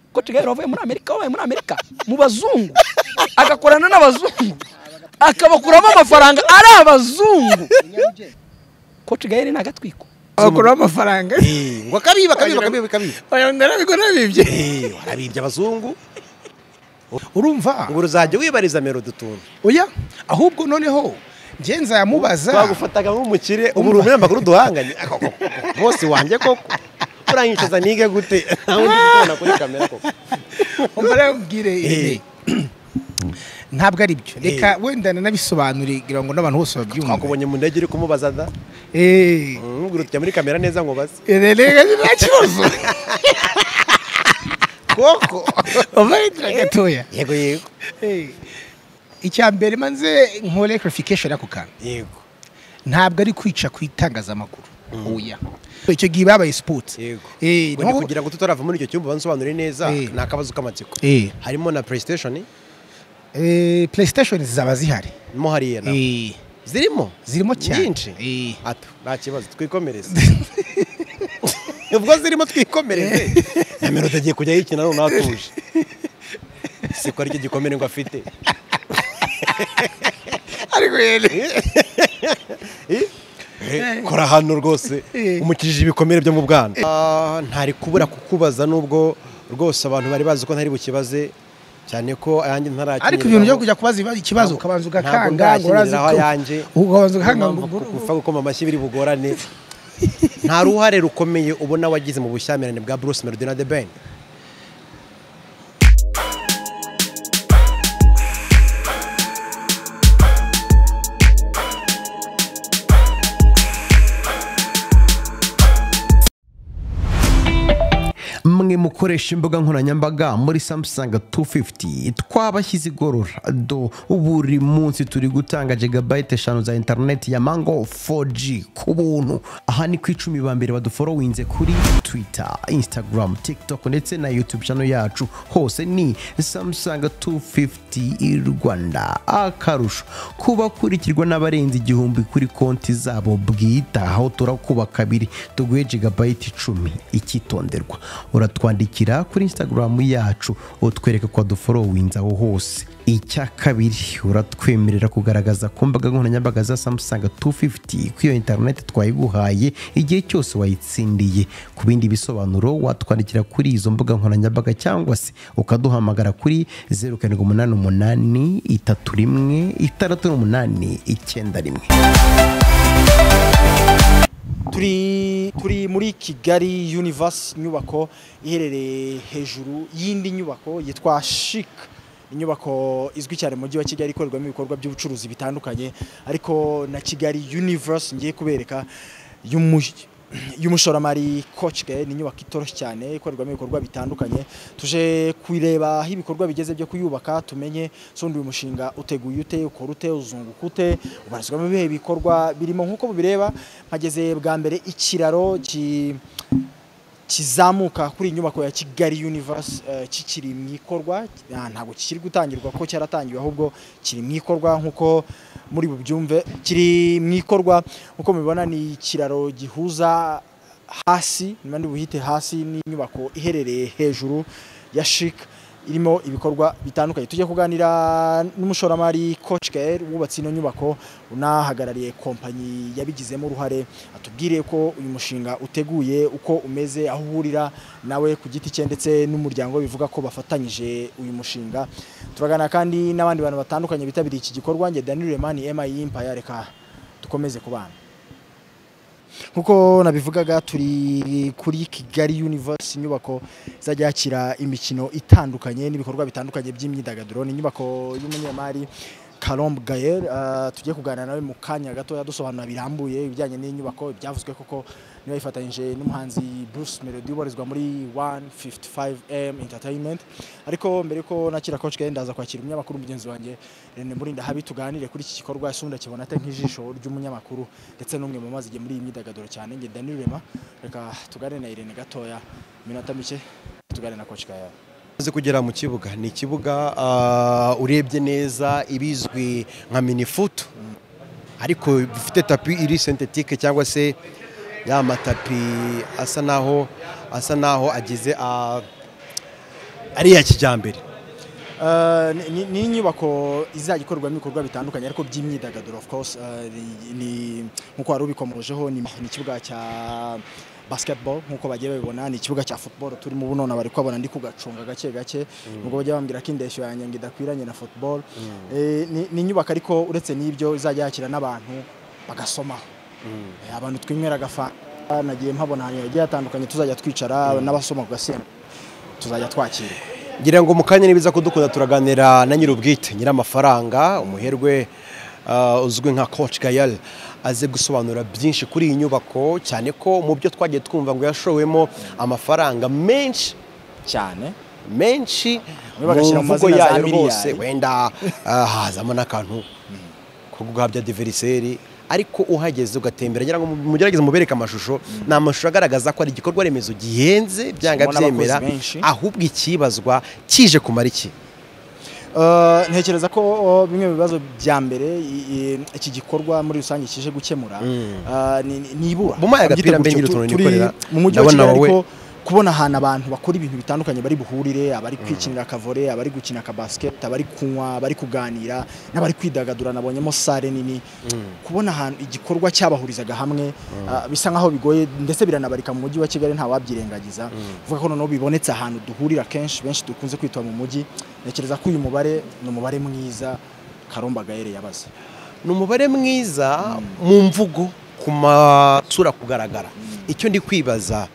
kuko kigali wavuye muri amerika wabaye muri amerika mu bazungu agakorana n'abazungu akabakuramo amafaranga ari abazungu ko kigali ni agatwiko bakuraho amafaranga Eh, ngo akabiba akabiba akabiba akabiba oya narabigura nabibye Eh, warabibye abazungu urumva ngo uzajya wibariza melodi utuntu oya ahubwo noneho ngenza yamubaza twagufataga nk'umukire ubu uri umunyamakuru duhanganye bose wanjye koko uranyicaza nige gute nawe ndi kubona kuri kamera koko mbarabwire ibi Eh. ntabwo ari byo reka wenda nanabisobanure kugira ngo n'abantu bose babyumve twakubonye mu ndege uri kumubaza da Eh. nkubwira uti jya muri kamera neza ngo baze Ere reka nta kibazo koko ubarindira gatoya yego yego Eh. icya mbere manze nkore clarification ako kantu yego ntabwo ari kwica ku itangazamakuru oya icyo gihe babaye sports yego Eh, Ngo ni niho- kugira ngo tutarava muri icyo cyumba bansobanurire neza Eh. ni akabazo k'amatsiko Eh. harimo na playstation Eh, playstation zaba zihari mo hariya na Eh, zirimo zirimo cyane nyinshi Eh. hato nta kibazo twikomereze ubwo zirimo twikomereze na melodi agiye kujya yikina none atuje siko aricyo gikomere ngo afite ariko yere Eh, kora hano rwose Eh. umukijije ibikomere byo mu bwana Ah, ntari kubura kukubaza nubwo rwose abantu bari bazi ko ntari bukibaze cyane ko ayanjye ntarakinyiraho ariko ibintu byo kujya kubaza ibibazo- ikibazo Ntabwo- ukabanza ntabwo ugakanga ngo urazi ndakinyiriraho ko- ayanjye. ukabanza ugakanga ngo gupfa gukoma amashyi biri bugorane nta ruhare rukomeye ubona wagize mu bushyamirane bwa Bruce Melody na The Ben mwe mukoresha imbuga nkoranyambaga muri Samsung 250 twabashyize igorora do buri munsi turi gutanga gigabyte eshanu za interineti ya mango 4G ku buntu aha ni ku icumi ba mbere baduforowinze kuri Twitter, Instagram, TikTok ndetse na YouTube channel yacu hose ni Samsung 250 Rwanda akarusho kubakurikirwa n'abarenze igihumbi kuri konti zabo bwite aho turakuba kabiri tuguhe gigabyte icumi icyitonderwa uratwandikira kuri instagram yacu utwereka ko waduforowinze aho hose icya kabiri uratwemerera kugaragaza ku mbaga nkoranyambaga za samsung 250 ko iyo interineti twayiguhaye igihe cyose wayitsindiye ku bindi bisobanuro watwandikira kuri izo mbuga nkoranyambaga cyangwa se ukaduhamagara kuri 0788 31 68 91 turi turi muri kigali universe inyubako iherereye hejuru y'indi nyubako yitwa chic inyubako izwi cyane mu mujyi wa kigali ikorerwamo ibikorwa by'ubucuruzi bitandukanye ariko na kigali universe ngiye kubereka y'umu- y'umushoramari kocike ni inyubako itoroshye cyane ikorerwamo ibikorwa bitandukanye tuje kureba aho ibikorwa bigeze byo kuyubaka tumenye sondi uyu mushinga uteguye ute ukora ute uzunguka ute ubarizwamo ibihe bikorwa birimo nk'uko mubireba mpageze bwa mbere ikiraro ki kizamuka kuri iyi nyubako ya Kigali Universe eh, kikiri mu ikorwa Ah, ntabwo kikiri gutangirwa ko cyaratangiwe ahubwo kiri mu ikorwa nk'uko muri bubyumve kiri mu ikorwa nk'uko mubibona ni ikiraro gihuza hasi nimba buhite hasi n'inyubako iherereye hejuru ya Chic irimo ibikorwa bitandukanye tujye kuganira n'umushoramari Coach Gael wubatse ino nyubako unahagarariye kompanyi yabigizemo uruhare atubwire ko uyu mushinga uteguye uko umeze aho uhurira nawe ku giti cye ndetse n'umuryango bivuga ko bafatanyije uyu mushinga turagana kandi n'abandi bantu batandukanye bitabiriye iki gikorwa njye Daniel Remani MI Empire reka dukomeze kubana nkuko nabivugaga turi kuri kigali universe inyubako izajya yakira imikino itandukanye n'ibikorwa bitandukanye by'imyidagaduro ni inyubako y'umunyamari Kalombe Gael uh, tujye kuganira nawe mu kanya gatoya dusobanura birambuye ibijyanye n'iyi nyubako byavuzwe koko niba yifatanyije n'umuhanzi Bruce Melody ubarizwa muri 155M Entertainment ariko mbere ko nakira Coach Gael ndaza kwakira umunyamakuru mugenzi wanjye René Murinda habi tuganire kuri iki gikorwa isundi akibona ate nk'ijisho ry'umunyamakuru ndetse n'umwe mu mazi igihe muri iyi myidagaduro cyane nge Daniel Rema reka tuganire na Irene gatoya iminota mike tuganire na Coach Gael umaze kugera mu kibuga ni ikibuga ah, urebye neza ibizwi nka minifutu ariko bifite tapi iri sentetike cyangwa se ya matapi asa naho asa naho agize ah, ari iya kijyambere Eh, ni- ni ni inyubako izajya ikorerwamo ibikorwa bitandukanye ariko by'imyidagaduro of course eh, ni- ni nk'uko wari ubikomojeho ni ni ikibuga cya basketball nk'uko bagiye babibona ni ikibuga cya football turimo ubu none bari kuhabona ndi kugacunga gake gake nubwo bajya bambwira ko indeshyo yanjye ngo idakwiranye na football Eh, ni- ni inyubako ariko uretse n'ibyo izajya yakira n'abantu bagasomaho Eh, abantu twinywera agafa nagiye mpabona ahantu hagiye hatandukanye tuzajya twicara n'abasoma ku gasembo tuzajya twakira ngira ngo mu kanya nibiza kudukunda turaganira na nyir'ubwite nyir'amafaranga umuherwe ah, uzwi nka coach gayal aze gusobanura byinshi kuri iyi nyubako cyane ko mu byo twagiye twumva ngo yashowemo amafaranga menshi cyane menshi Bamwe bagashyira mu mu mvugo mazina za yayo miliyari. rwose wenda ah, hazamo n'akantu ko guhabya diveriseri ariko uhageze ugatembera ngira ngo mugerageze mubereke amashusho ni amashusho agaragaza ko ari igikorwa remezo gihenze byanga Kirimo n'abakozi byemera benshi. ahubwo ikibazwa kije kumara iki Uh, ntekereza ko uh, bimwe mu bibazo bya mbere i- i- iki gikorwa muri rusange kije gukemura uh, ni- ni- ni ibura Bumpaye agapira mbe Byita ngire gutyo, utuntu tu- turi nikorera. mu mujyi wa Ndabona kigali wowe- ariko kubona ahantu abantu bakora ibintu bitandukanye bari buhurire abari kwikinira akavore abari gukina akabasiketi abari kunywa abari kuganira n'abari kwidagadura nabonyemo sare nini kubona ahantu igikorwa cyabahurizaga hamwe ah, bisa nkaho bigoye ndetse biranabarika mu mujyi wa kigali ntawabyirengagiza uvuga ko noneho bibonetse ahantu duhurira kenshi benshi dukunze kwitwa mu mujyi ntekereza ko uyu mubare ni umubare mwiza karomba gahere yabaze ni umubare mwiza mu mvugo ku matsura kugaragara icyo ndi kwibaza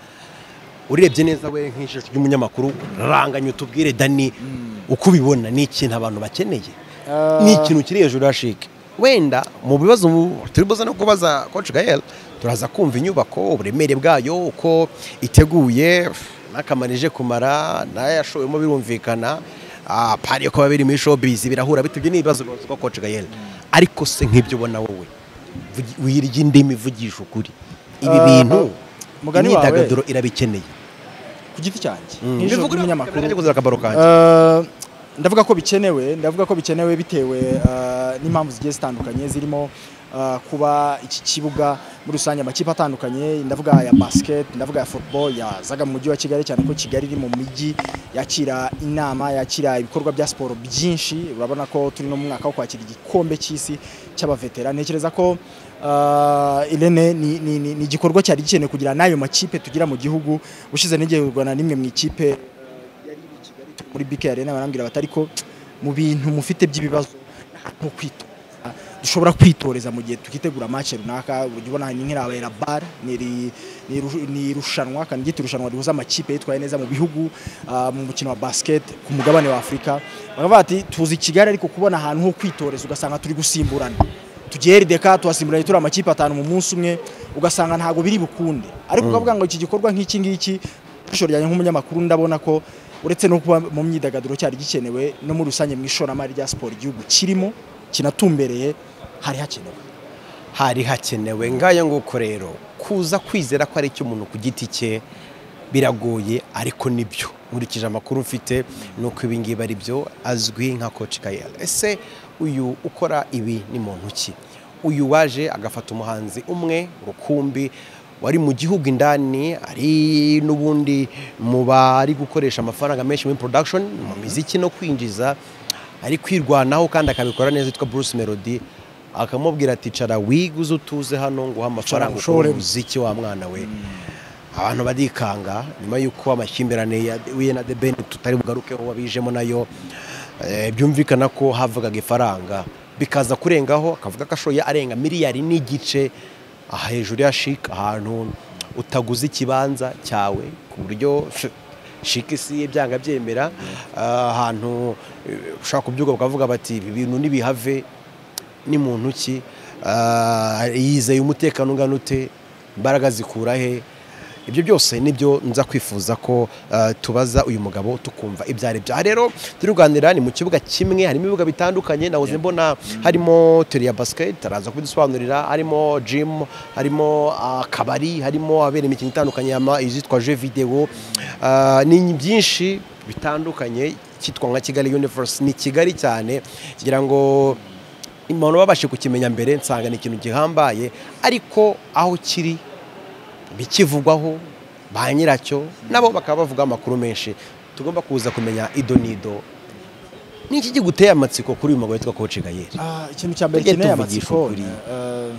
urebye neza we nk'ijisho ry'umunyamakuru ranganya utubwire dani uko ubibona ni ikintu abantu bakeneye ni ikintu kiri hejuru ya shike wenda mu bibazo mu- turi buze no kubaza coach gael turaza kumva inyubako uburemere bwayo uko iteguye n'akamarije kumara n'ayashowemo birumvikana ah, pari yo kuba biri muri showbiz birahura bitubye n'ibibazo rwose kwa coach gael ariko se nk'ibyo ubona wowe vugi- wirya indimi vugisha ukuri ibi Ah, bintu mugani wawe. imyidagaduro irabikeneye ku giti cyanjye nk'ijoro ry'umunyamakuru n'ibivuguruye Eh, ndavuga ko bikenewe ndavuga ko bikenewe bitewe eh, n'impamvu zigiye zitandukanye zirimo eh, kuba iki kibuga muri rusange amakipe atandukanye ndavuga aya basket ndavuga ya football yazaga mu mujyi wa kigali cyane ko kigali iri mu mijyi yakira inama yakira ibikorwa bya siporo byinshi urabona ko turi no mu mwaka wo kwakira igikombe cy'isi cy'abavetera ntekereza ko Uh, Irene ni, ni, ni, ni igikorwa cyari gikenewe kugira n'ayo makipe tugira mu gihugu ushize n'igihe u Rwanda n'imwe mu ikipe muri BK Arena barambwira bati ariko mu bintu mufite by'ibibazo nko kwito dushobora kwitoreza mu gihe tukitegura match runaka urujya ubona ni nk'irabaye la bar ni iri- ni iru- ni irushanwa kandi ryitwa irushanwa rihuza amakipe yitwaye neza mu bihugu ah, mu mukino wa basket ku mugabane wa Afurika bakavuga bati tuzi Kigali ariko kubona ahantu ho kwitoreza ugasanga turi gusimburana tugiye RDK tuhasimburanye turi amakipe atanu mu munsi umwe ugasanga ntago biri bukunde ariko ukavuga ngo iki gikorwa nk'iki ngiki ijisho ryanjye nk'umunyamakuru ndabona ko uretse no kuba mu myidagaduro cyari gikenewe no muri rusange mu ishoramari rya siporo igihugu kirimo kinatumbereye hari hakenewe hari hakenewe ngayo nguko rero kuza kwizera ko ari icy'umuntu ku giti cye biragoye ariko nibyo nkurikije amakuru mfite ni uko ibi ngibi ari byo azwi nka coach kayel ese uyu ukora ibi ni muntu ki uyu waje agafata umuhanzi umwe rukumbi wari mu gihugu indani ari n'ubundi mu bari gukoresha amafaranga menshi muri production mu miziki no kwinjiza ari kwirwanaho kandi akabikora neza yitwa Bruce Melody akamubwira ati cara wiguze utuze hano nguha amafaranga ukora ngushoremo." umuziki wa mwana we abantu barikanga nyuma y'uko amakimbirane ya we na The Ben tutari bugarukeho wabijemo nayo eh, byumvikana ko havaga ifaranga bikaza kurengaho akavuga ko ashoye arenga miliyari n'igice aha hejuru ya Chic ahantu utaguze ikibanza cyawe ku buryo Chic si ibyanga byemera ah, ahantu eh, ushaka kubyuka bakavuga bati ibi bintu nibihave ni muntu ki Ah, yizeye umutekano ungana ute imbaraga zikura he ibyo byose nibyo nza kwifuza ko ah, tubaza uyu mugabo tukumva ibyo ari byo aha rero turi kuganira ni mu kibuga kimwe harimo ibibuga bitandukanye nahoze mbona harimo tere ya basiketi araza kubidusobanurira harimo jimu harimo akabari harimo ahabera imikino itandukanye yama izitwa je videwo Ah, ni byinshi bitandukanye cyitwa nka kigali universe ni kigali cyane kugira ngo umuntu babashe kukimenya mbere nsanga ni ikintu gihambaye ariko aho kiri bikivugwaho ba nyiracyo nabo bakaba bavuga amakuru menshi tugomba kuza kumenya ido n'ido ni iki giguteye amatsiko kuri uyu mugabo witwa koci gayeri Ah, ikintu cya mbere Tujye kineye tuvugisha amatsiko ukuri. eh,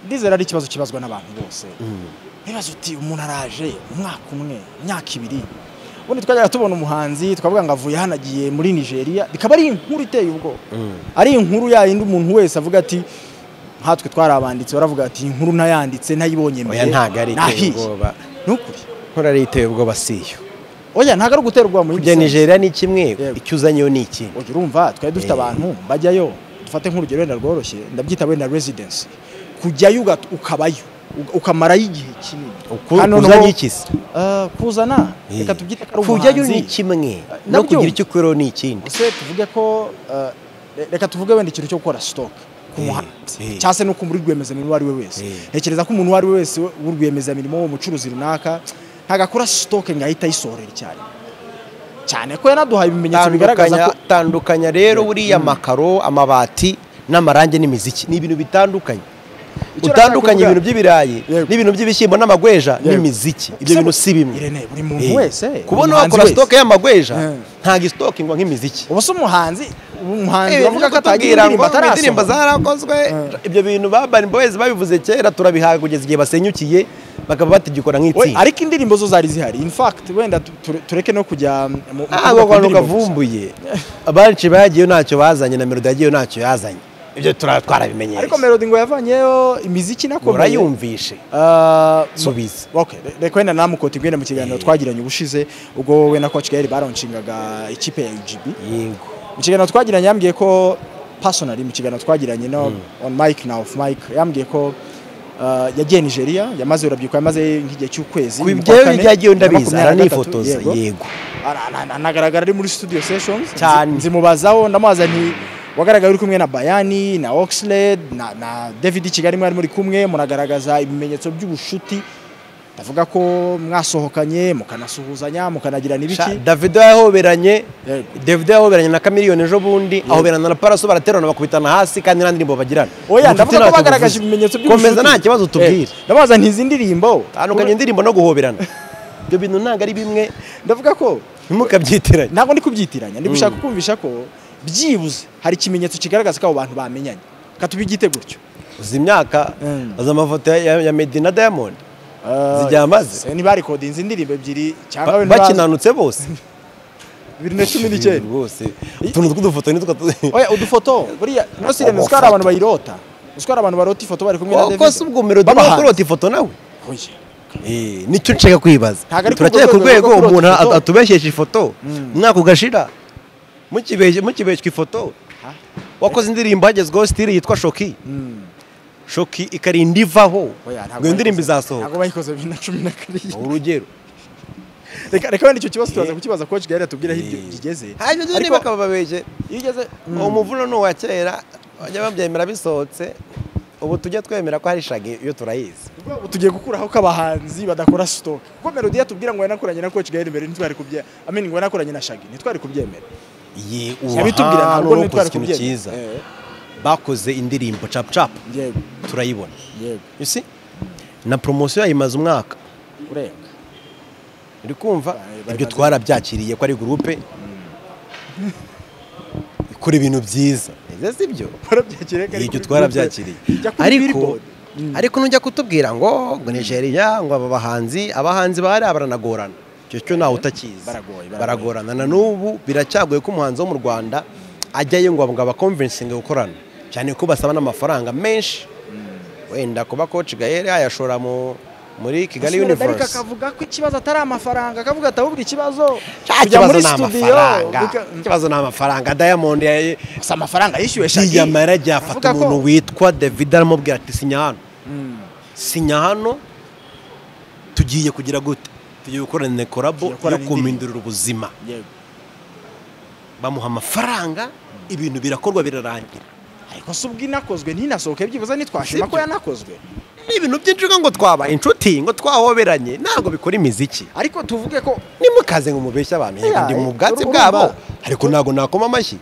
ndizera ari ikibazo kibazwa n'abantu bose ntibaze uti umuntu araje umwaka umwe imyaka ibiri ubundi twajyaga tubona umuhanzi twavuga ngo avuye hano agiye muri nigeria bikaba ari inkuru iteye ubwoba ari inkuru yayindi umuntu wese avuga ati nkatwe twari abanditsi baravuga ati iyi nkuru nayanditse nayibonye mbere oya ntabwo ari iteye nahiye." ubwoba ni ukuri nkora ari iteye ubwoba siyo oya ntabwo ari ugutera ubwoba mu kujya nigeria ni kimwe Yego. icyo uzanyeyo ni iki Oya, urumva twari dufite Eh. abantu bajyayo dufate nk'urugero wenda rworoshye ndabyita wenda residency kujyayo uga- ukabayo uga- ukamarayo igihe kinini Uku- kuzanye iki se Ah, kuzana Eh. reka tubyite ko ari kujyayo ni umuhanzi. kimwe nabyo. no kugira icyo ukwiriyeho ni ikindi ese tuvuge ko ah, re- reka tuvuge wenda ikintu cyo gukora stock ku Eh, muhanzi eh. cyangwa se no ku muri rwiyemezamirimo uwo ari we wese Eh. ntekereza ko umuntu uwo ari we wese w'urwiyemezamirimo w'umucuruzi runaka ntabwo akora stock ngo ahite ayisohorera icyarimwe cyane ko yanaduhaye ibimenyetso bigaragaza tandukanya ko tandukanya rero buriya makaro amabati n'amarangi n'imiziki ni ibintu bitandukanye Icyo utandukanye nashaka ibintu by'ibirayi Yego. n'ibintu by'ibishyimbo n'amagweja Yego. n'imiziki ibyo bintu si bimwe Irene, buri muntu Eh, wese kubona umuhanzi wakora wese. sitoke y'amagweja Eh. ntabwo isitokingwa nk'imiziki ubu se umuhanzi umuhanzi Eh, bavuga ko kutubwira atagira indirimbo ngo atarasohora indirimbo zarakozwe ibyo bintu ba Urban Boys babivuze kera turabihaye kugeza igihe basenyukiye bakaba batigikora We, nk'itsinda ariko indirimbo zo zari zihari in fact wenda tu- ture- tureke no kujya mu- mu kuvuga ntabwo ku abantu ndirimbo gusa. kavumbuye abenshi bagiyeyo ntacyo bazanye na melodi yagiyeyo ntacyo yazanye ibyo tura- twarabimenyereye ariko melody ngo yavanyeyo imiziki nakomeye murayumvishe Ah, subiza Okay, re- reka wenda namukoti gwenda mu kiganiro twagiranye ubushize ubwo we na coach Gaël baronshingaga ikipe ya UGB yego mu kiganiro twagiranye yambwiye ko personally mu kiganiro twagiranye no on mic na off mic yambwiye ko ah, yagiye Nigeria yamaze urubyiruko yamaze nk'igihe cy'ukwezi mu kwa kubyo kane, byagiye ndabizi makumyabiri na gatatu, aranifotoza yego. yego Ara- ana- ana- anagaragara ari muri studio sessions Cyane. Nzi- nzimubazaho ndamubaza nti wagaragaye uri kumwe na bayani na oxlade na, na david kigali mwari muri kumwe munagaragaza ibimenyetso by'ubushuti ndavuga ko mwasohokanye mukanasuhuzanya mukanagirana ibiki Sha- davido yahoberanye Yego. davido yahoberanye na kamiliyoni ejo bundi ahoberana na paraso baraterana bakubitana hasi kandi nta ndirimbo bagirana Ubucuti oya ndavuga ko ntacyo bagaragaje buvuze. ibimenyetso by'ubushuti komeza nta kibazo Eh, tubwire ndamubaza nti izi ndirimbo tandukanye indirimbo no guhoberana ibyo bintu ntabwo ari bimwe ndavuga ko ntimukabyitiranye ntabwo ndi kubyitiranya ndi gushaka kumvisha ko byibuze hari ikimenyetso kigaragaza ko abo bantu bamenyanye katubigite gutyo uzi imyaka Mm. uzi amafoto ya ya Meddy na diamond Ah, Zijya amaze. se ntibarekodinze indirimbo ebyiri cyangwa Ba- wenda bakinanutse bose bibiri na cumi n'icyenda bose utuntu tw'udufoto nitwo oya udufoto buriya ntose irene uziko hari abantu bayirota uziko hari abantu barota ifoto bari kumwe na david kose ubwo melodi Babahanzi. bakurota ifoto nawe Oya. Eh, nicyo nshaka kwibaza Ntabwo ari ku turacyari ku rwego rwego rwo kurota umuntu ifoto. atubeshyesha ifoto umwaka ugashira mukibeshya- mukibeshywa ifoto Ha? wakoze indirimbo hagezweho sitiri yitwa shoki Mm. shoki ikarinda ivaho Oya, ntabwo ngo iyo ndirimbo bayikoze- izasohoka ntabwo bayikoze bibiri na cumi na karindwi urugero reka reka wenda icyo kibazo tubaza Eh. kukibaza coach gahera atubwira aho ibyo Eh. kigeze hanyuma ibyo Ariko- niba bakaba babeshye iyo ugeze uwo muvuno ni uwa kera bajya babyemera bisohotse ubu tujya twemera ko hari shagi iyo turayizi Ubwo ubu tugiye gukuraho ko abahanzi badakora stock kuko melody yatubwira ngo yanakoranye na coach gahera mbere ntitwari kubyemera ameni ngo yanakoranye na shagi ntitwari kubyemera ye yabitubwira aha, ntabwo n'uwakoze ntitwari ikintu kubyemera cyiza Eh, bakoze indirimbo capu capu yego turayibona yego You see? na poromosiyo yayimaze umwaka urenga uri kumva Bayimaze. ibyo twarabyakiriye ko ari gurupe ikora ibintu byiza Ese si byo twarabyakiriye ko ari ibyo kuri twarabyakiriye Google. Jya kuri ariko Billboard. ariko nujya kutubwira ngo ngo nigeria ngo aba bahanzi abahanzi bahari baranagorana icyo cyo ntawe utakizi Baragoye, baragoye. baragorana na n'ubu biracyagoye ko umuhanzi wo mu rwanda ajyayo ngo ngo abakonvensinge gukorana cyane ko basaba n'amafaranga menshi wenda kuba koci gahera yayashora mu muri kigali Gasore Darika universe akavuga ko ikibazo atari amafaranga akavuga ati ahubwo ikibazo Cya kujya kibazo muri ni studio amafaranga bika- ikibazo ni amafaranga diamond yaye gusa amafaranga yishyuwe Shaggy yiyamara ajya Avuga afata ko- umuntu witwa david aramubwira ati sinya hano sinya hano tugiye kugira gute tugiye gukorana korabo Tugiye gukorana yo kumindurira ubuzima Yego. bamuha amafaranga ibintu birakorwa birarangira ariko se ubwo inakozwe ntinasohoke byibuze Sibyo. ntitwashima ko yanakozwe n'ibintu byinshi ngo twabaye inshuti ngo twahoberanye ntabwo bikora imiziki ariko tuvuge ko nimukaze ngo mubeshye abantu yego Yeah, ndi mu eh, bwatsi urumva. bwabo ariko ntabwo nakoma amashyi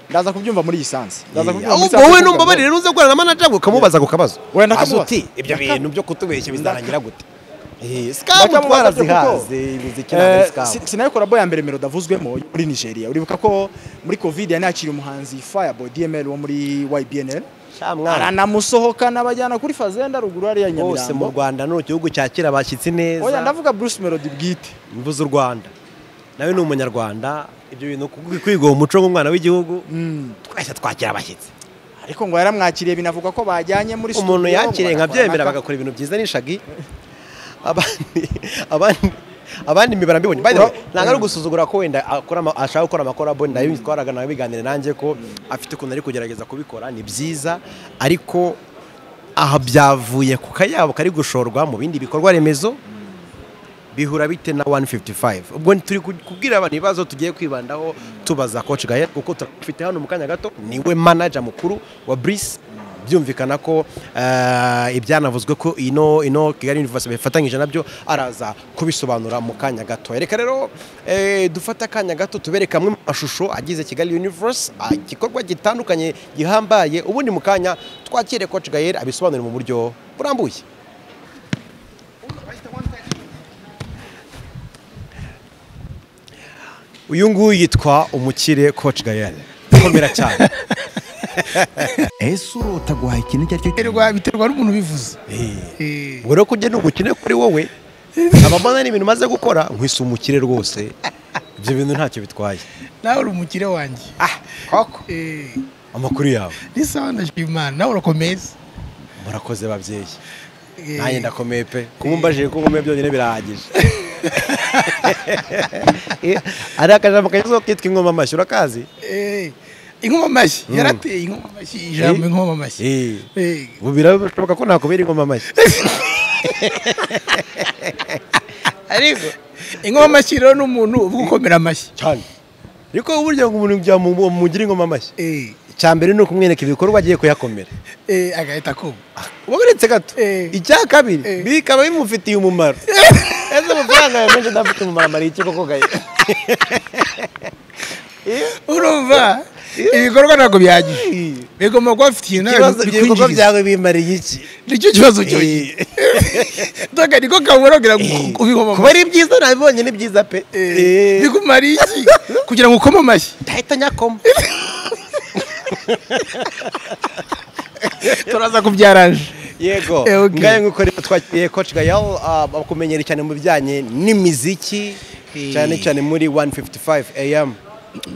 ndaza kubyumva muri iyi sansi ndaza kubyumva muri ahubwo sansi wowe kuko numbabarire nuze gukorana na manager ngo ukamubaza ako kabazo Wenda Azi akamubaza. uti ibyo bintu byo kutubeshya bizarangira gute Eh, Scam Bakamubaza twarazihaze imiziki ntabwo ari scam. sinayikora ya mbere mero davuzwemo muri nigeria uribuka ko muri covid yari yakiriye umuhanzi firebo dml wo muri ybnl Sha mwana. aranamusohokana abajyana kuri fazenda ruguru hariya bose mu nyamirambo rwanda ni igihugu cyakira abashyitsi oya neza ndavuga bruce melody bwite mvuze u rwanda nawe ni umunyarwanda ibyo bintu ku- kwiga uwo muco nk'umwana w'igihugu twese twakira abashyitsi ariko ngo yaramwakiriye binavugwa ko bajyanye muri umuntu studio, yakiriye ngo nkabyemera barakora bagakora ibintu byiza n'ishagi abandi abandi abandi imibare mbibonye by the way ntabwo ari ugusuzugura ko wenda akora ama- ashaka gukora amakorabo nayo twaraga nawe biganire nanjye ko afite ukuntu ari kugerageza kubikora ni byiza ariko aha byavuye ku kayabo kari gushorwa mu bindi bikorwa remezo bihura bite na 155 ubwo turi ku- kubwira abantu ibibazo tugiye kwibandaho tubaza coach Gael kuko turafite hano mu kanya gato niwe manager mukuru wa Brice byumvikana ko eh, ibyanavuzwe ko ino ino Kigali University bifatanyije nabyo araza kubisobanura mu kanya gato reka rero eh, dufate akanya gato tubereka amwe mu mashusho agize Kigali Universe ah, igikorwa gitandukanye gihambaye ubundi mu kanya twakire coach Gael abisobanure mu buryo burambuye uyu nguyu yitwa umukire coach Gael komera cyane ese urota guhaha ikintu icyo ari cyo cyose Biterwa biterwa n'umuntu ubivuze. Eh, ngo rero kujya ni ubukene kuri wowe abamana n'ibintu umaze gukora nkwisa umukire rwose ibyo bintu ntacyo bitwaye nawe uri umukire wanjye. koko Eh, amakuru yawe ni sawa ndashima Imana nawe urakomeza. murakoze babyeyi Eh, nanjye ndakomeye pe kuba umbajije ko nkomeye byonyine birahagije ari akajambo kagezweho kitwa ingoma amashyi urakazi eh, Inkoma amashyi Mm. yarateye inkoma amashyi ijambo Eh. inkoma amashyi. Eh, Eh, ubu birashoboka ko nakubera ingoma amashyi ariko Inkoma amashyi rero ni umuntu uvuga ukomera amashyi. cyane ariko uburyo ngo umuntu byamugira ingoma amashyi Eh, icya mbere ni ukumwereka ibikorwa agiye kuyakomera eh, agahita akumva. ubaberetse gato Eh. icya kabiri Eh. bikaba bimufitiye umumaro ese amafaranga yawe menshi adafite umumaro amariye iki koko gaye urumva ibikorwa ntabwo byagiye bigomba kuba bafite ikintu ikibazo ibikorwa bikwinjiriza byawe bimariye iki nicyo kibazo cyonyine doga niko kabura kugira ngo Eh. ubikoma kuba ari byiza nabibonye ni byiza pe Eh. bikumara iki kugira ngo ukome amashyi ndahita nyakoma turaza kubyaraje yego Eh, okay. ngayo nk'uko rero twakiriye coach gael ah, bakumenyere cyane mu bijyanye n'imiziki cyane cyane muri 155 am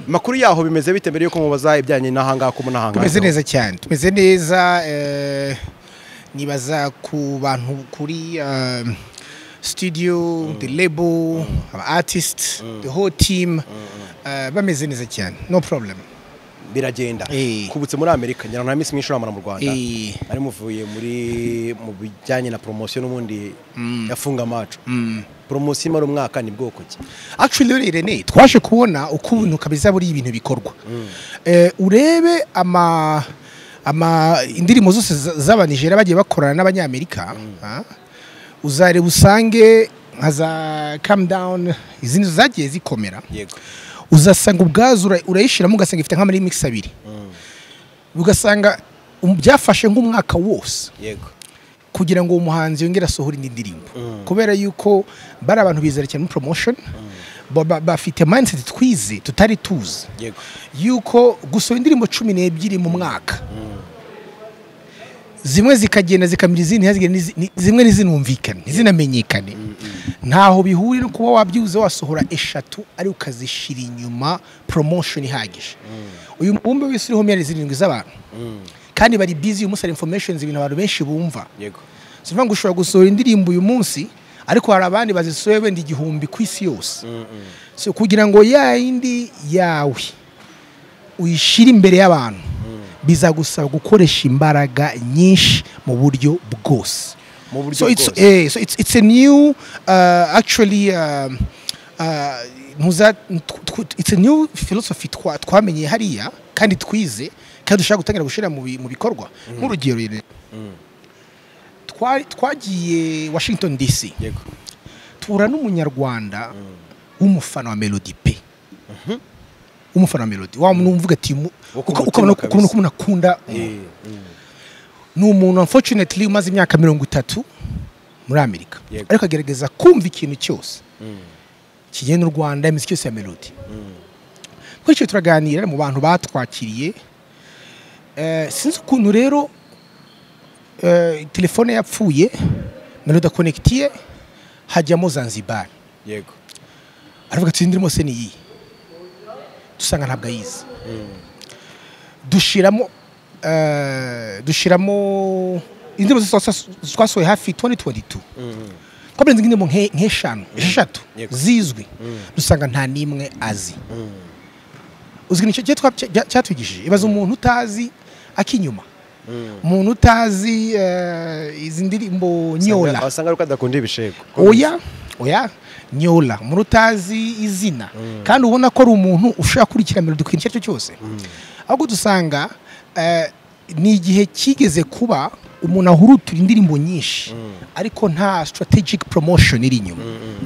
makuru yaho bimeze bite mbere yuko mubaza ibijyanye n'ahangaha kumu n'ahangaha tumeze neza cyane tumeze neza eh, nibaza ku bantu kuri eh, studio the label aba artist the whole team eh, bameze neza cyane no problem biragenda Eh. kubutse muri amerika ngira ngo nta minsi myinshi uramara mu rwanda Eh. ari muvuye muri mu bijyanye na poromosiyo n'ubundi yafunga amacu poromosiyo imara umwaka ni bwoko ki actually rero Irene twaje kubona ukuntu kabisa buri ibintu bikorwa Eh, urebe ama ama indirimbo zose za- z'abanijera bagiye bakorana n'abanyamerika ah, uzareba usange nka za calm down izindi zagiye zikomera yego uzasanga ubwazo ura- urayishyiramo ugasanga ifite nk'amarimikisi abiri ugasanga um- byafashe nk'umwaka wose yego kugira ngo uwo muhanzi yongere asohore indi ndirimbo kubera yuko bari abantu bizera cyane muri promotion ba- ba- bafite mindset twize tutari tuzi yego yuko gusohora indirimbo cumi n'ebyiri mu mwaka zimwe zikagenda zikamira izindi ntihazigire n'izi- ni- zimwe ntizinumvikane ntizinamenyekane ntaho bihuriye no kuba wabyibuze wasohora eshatu ariko ukazishyira inyuma promotion ihagije uyu mubumbe w'isi uriho miliyari zirindwi z'abantu kandi bari busy uyu munsi hari information ibintu abantu benshi bumva yego si ukuvuga ngo ushobora gusohora indirimbo uyu munsi ariko hari abandi bazisohoye wenda igihumbi ku isi yose so kugira ngo ya yindi yawe uyishyire imbere y'abantu bizagusaba gukoresha imbaraga nyinshi mu buryo bwose mu buryo so it's, bwose eh, so it's, it's a new uh, actually um, uh, ntuza- tw- tw- it's a new philosophy twa- twamenye hariya kandi twize kandi dushaka gutangira gushyira mu bi- mu bikorwa nk'urugero rero. Twa- twagiye washington dc yego tura n'umunyarwanda w'umufana wa melody pe w'umufana wa melody wa muntu wumvuga ati mu- Wo ku uka- mutima ukabona ko- kabisa. ukabona ko umuntu akunda Eh, mm. ni umuntu unfortunately umaze imyaka mirongo itatu muri amerika Yego. ariko agerageza kumva ikintu cyose kigenda u rwanda imiziki yose ya melody bityo turaganira mu bantu batwakiriye Eh, sinzi ukuntu rero eh, telefone yapfuye melody akonegitiye hajyamo zanzibar yego aravuga ati ndirimo se ni iyi dusanga ntabwo ayizi dushiramo eh, dushiramo indirimbo zose twasa- twasohoye hafi 2022 twabirenze nk'indirimbo nke- nk'eshanu eshatu Yego. zizwi dusanga nta n'imwe azi uzi nicyo cyo twab- cya- cyatwigishije ibaza umuntu utazi akinyuma umuntu utazi eh, izi ndirimbo nyola wasanga ari uko adakunda ibishego oya oya nyola umuntu utazi izina kandi ubona ko ari umuntu ushaka kurikira melody ku kintu icyo ari cyo cyose ahubwo dusanga eh, ni igihe kigeze kuba umuntu ahurutura indirimbo nyinshi ariko nta strategic promotion iri inyuma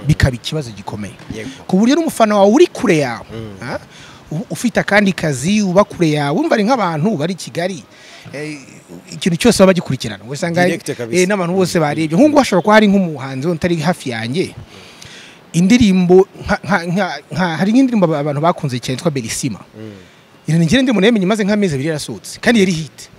bikaba ikibazo gikomeye Yego. ku buryo n'umufana wawe uri kure yawe ha? U- ufite akandi kazi uba kure yawe wumva ari nk'abantu bari i kigali eh, ikintu cyose baba bagikurikirana usanga Direct kabisa. eh, n'abantu bose barebye nk'ubu hashobora kuba hari nk'umuhanzi wundi utari hafi yanjye indirimbo nka- nka- nka- nka- hari nk'indirimbo aba- abantu bakunze cyane yitwa berisima iranigera ndirimbo nayamenye maze nk'amezi abiri yarasohotse kandi yari hiti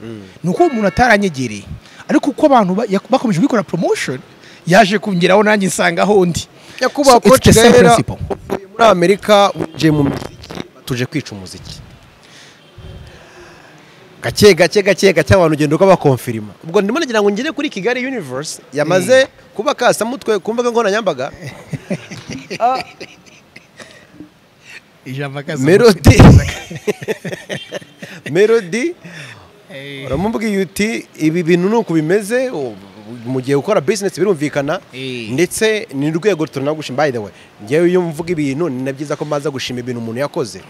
ni uko umuntu ataranyegereye ariko uko abantu ba- yak- bakomeje gukora promotion yaje kungeraho nanjye nsanga aho ndi nyakubahwa So it's koci the same rero principle. uvuye muri amerika winjiye mu muziki tuje kwica umuziki gake gake gake gake abantu ugenda ukabakomfirima ubwo ndimo nagira ngo ngere kuri kigali universe yamaze kuba kasamutwe ku mbuga nkoranyambaga ijambo melody melody uramubwiye uti ibi bintu ni uku bimeze u- mu gihe ukora bizinesi birumvikana Eh. ndetse ni urwego tunagushima by the way ngewe iyo mvuga ibintu ni na byiza ko mbaza gushima ibintu umuntu yakoze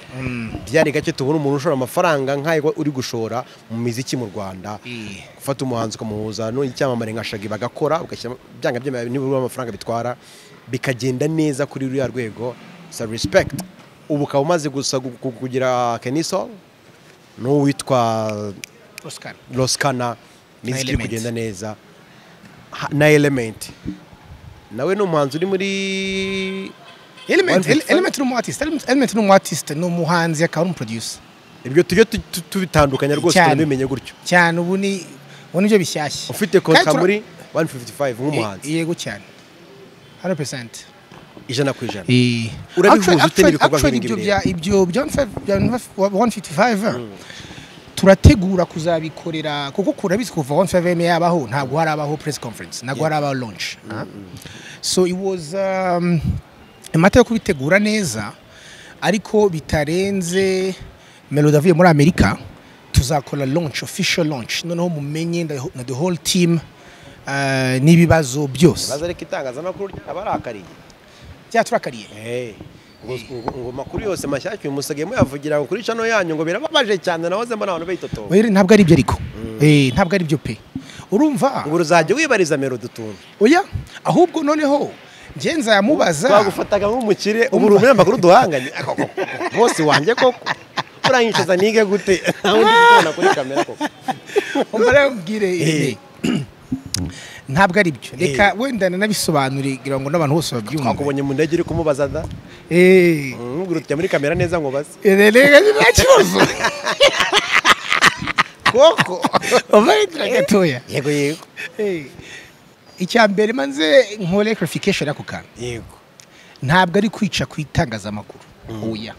byari gake tubona umuntu ushora amafaranga nk'ayo uri gushora mu miziki mu rwanda Eh. gufata umuhanzi ukamuhuza n'icyamamare nka shagi bagakora ugashyira byanga byemewe nibura amafaranga bitwara bikagenda neza kuri ruriya rwego sa respect ubu ukaba umaze gusa gu- gu- kugira keniso n'uwitwa oscar rosikana imiziki iri Element. kugenda neza Ha- na elementi nawe ni umuhanzi uri muri element One ele- Fifty Five? element ni umu artist Element- element ni umu artist ni umuhanzi akaba ari umuproducer ibyo tujye tu- tu- tubitandukanya rwose Cyane. tunabimenye gutyo cyane ubu ni ubu nibyo bishyashya ufite Kandi konta tura- muri 155 nk'umuhanzi Eh, yego cyane 100% ijana ku ijana Urabihuza Actually- ute actually- n'ibikorwa actually nk'ibi ibyo bireba? bya- ibyo bya 155 turategura kuzabikorera kuko kurabizi kuva 155 yabaho ntabwo harabaho press conference ntabwo harabaho launch ah. so it was um, amata yo kubitegura neza ariko bitarenze melody avuye muri amerika tuzakora launch official launch noneho mumenye na- na the whole team ah, n'ibibazo byose baza ariko itangazamakuru ryaba arakariye byaturakariye Eh, ngo ngo- ngo makuru yose mashyashya uyu musigaye muyavugira ngo kuri cano yanyu ngo birababaje cyane nahoze mbona abantu bayitotoba Oya, ntabwo ari ibyo ariko Eh, ntabwo ari byo pe urumva ngo uruzajya wibariza melodi utuntu oya ahubwo noneho ngenza yamubaza twagufataga nk'umukire ubu urumuri amakuru duhanganye bose wanjye koko uranyicaza nige gute nawe ndi kubona kuri kamera koko umara yabwire Eh. ntabwo ari byo reka wenda nanabisobanure kugira ngo n'abantu bose babyumve twakubonye mu ndege uri kumubaza da Eh. umubwira uti jya muri kamera neza ngo baze Eh, reka nta kibazo koko umarindira gatoya yego yego Eh. icya mbere manze nkore clarification y'ako kantu yego ntabwo ari kwica ku itangazamakuru oya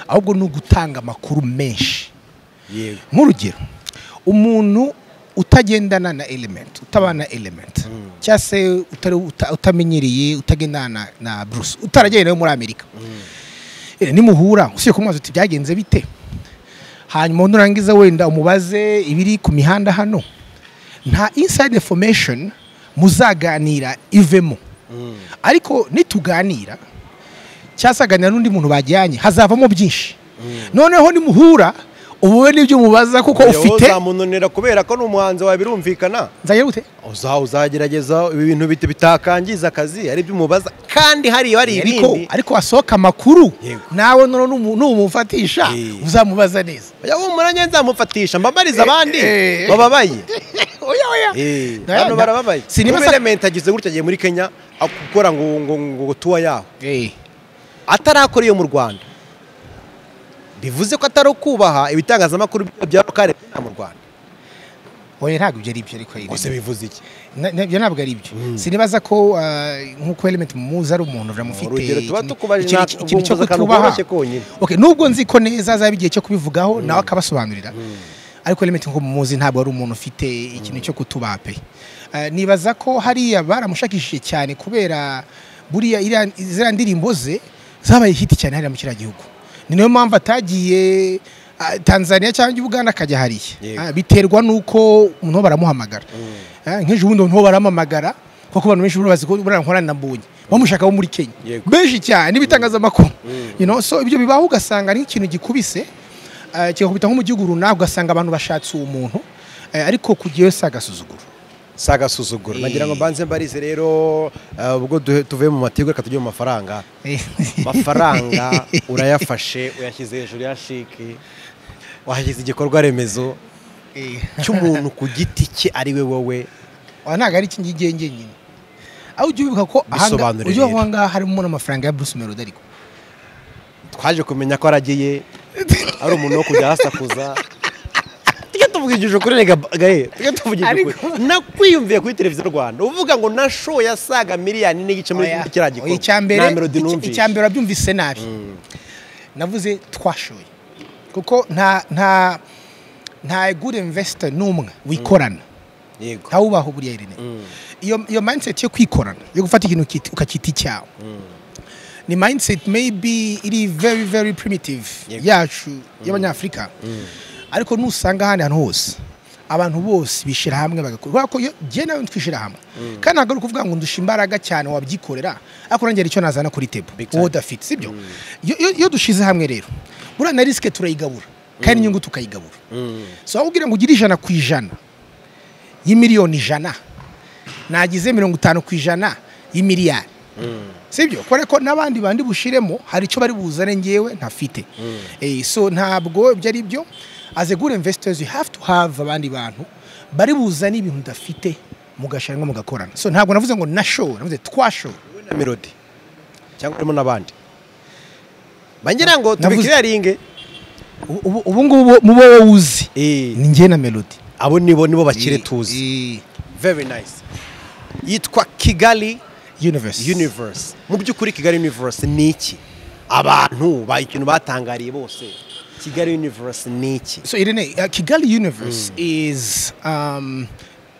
ahubwo ni ugutanga amakuru menshi yego nk'urugero umuntu utagendana na element utabana na element cyangwa se utari- uta- utamenyereye utagendana na, na bruce utaragenda nawe muri amerika Eh, nimuhura usibye kumubaza uti byagenze bite hanyuma nurangiza wenda umubaze ibiri ku mihanda hano nta inside information muzaganira ivemo ariko nituganira cyasaganira n'undi muntu bajyanye hazavamo byinshi noneho nimuhura ubube n'ibyo mubaza kuko ufite ufite uzamunanira kubera ko ni umuhanzi wawe birumvikana nzagira gute uza uzagerageza ibi bintu bit- bitakangiza akazi ari byo umubaza kandi hari hari ariko ibindi ariko hasohoka amakuru Yego. nawe noneho numu- numufatisha Eh. uzamubaza neza oya humura nge nzamufatisha mbabarize abandi eh. bababaye oya oya Eh, Na- hano na- barababaye sinema sa- Guverinoma agize gutya agiye muri kenya akora ngo ngo ngo ngo tuwa yaho Eh, atarakora iyo mu rwanda bivuze ko atari ukubaha ibitangazamakuru bya lokale bya mu rwanda oya ntabwo ibyo ari byo ariko yirinde. gusa bivuze iki Na- na- ibyo ntabwo ari ibyo sinibaza ko ah, nk'uko element muzi ari umuntu uramufite Urugero tuba ikintu- tukubaje ikintu- nta- ikintu cyo ubwumva akantu kutubaha koroshye konyine. Okay, nubwo nzi ko neza azaba igihe cyo kubivugaho nawe akabasobanurira ariko element nko muzi ntabwo ari umuntu ufite ikintu cyo kutubaha pe Ah, nibaza ko hariya baramushakishije cyane kubera buriya iriya- ziriya ndirimbo ze zabaye hiti cyane hariya mu kiriya gihugu ni nayo mpamvu atagiye ah, Tanzania cyangwa Uganda akajya hariya Yego. Ah, biterwa nuko umuntu baramuhamagara Ah, nk'ejo bundi umuntu baramamagara kuko abantu benshi bazi ko buriya nkora na mbonye bamushaka bo muri Kenya Yego. benshi cyane n'ibitangazamakuru you know so ibyo bibaho ugasanga ari nk'ikintu gikubise ah, kigakubita nko mu gihugu runaka ugasanga abantu bashatse uwo muntu eh, ariko kugiyeyo si agasuzuguro si agasuzuguro nagira ngo mbanze mbarize rero eh, ubwo duhe- tuvuye mu matiku reka tujye mu mafaranga amafaranga urayafashe uyashyize hejuru ya shiki wahashyize igikorwa remezo Eh, cy'umuntu ku giti cye ari we wowe oya, ntabwo ari iki ngiki njye nyine aho ujya ubibuka ko ahanga- Bisobanure ujya rero. aho ngaha harimo n'amafaranga ya Bruce Melody ariko twaje kumenya ko aragiye ari umuntu wo kujya ahasakuza tujya tuvugishije kuri rega gahe tujya tuvugishije kuri nakwiyumviye kuri televiziyo rwanda uvuga ngo nashoye asaga miliyoni n'igice muri Oya, kiriya oya, gikorwa icya mbere nta melodi icya- numvise icya mbere wabyumvise nabi navuze twashoye kuko nta nta nta good investor n'umwe wikorana yego ntawubaho buriya irene iyo iyo mindset yo kwikorana yo gufata ikintu ukit- ukacyita icyawe ni mindset maybe iri very very primitive Yego. yacu y'abanyafurika ariko nusanga ahandi hantu hose abantu bose bishyira hamwe bagakora kubera ko iyo njye nawe twishyira hamwe kandi ntabwo ari ukuvuga ngo ndusha imbaraga cyane wabyikorera ariko nanjye hari icyo nazana kuri tebo time. wowe udafite sibyo iyo iyo- iyo dushize hamwe rero buriya na risike turayigabura kandi inyungu tukayigabura so aho ubwira ngo ugire ijana ku ijana y'imiliyoni ijana nagize mirongo itanu ku ijana y'imiliyari sibyo kubera ko n'abandi bandi bushiremo hari icyo bari buzane ngewe ntafite Eh, so ntabwo ibyo ari byo as a good investors you have to have abandi bantu bari buzane ibintu udafite mugashiramo mugakorana so ntabwo navuze ngo nashowe navuze twashowe wowe na melodi cyangwa urimo n'abandi bangira ngo Navuze- tubikiriyaringe Ubu- ubu- ubu ngubu mu bo wowe uzi ni njye na melody abo nibo nibo bakire tuzi Eh, very nice yitwa kigali universe universe mu by'ukuri kigali universe ni iki abantu ba ikintu batangariye bose kigali universe ni iki So Irene, uh, Kigali Universe is um,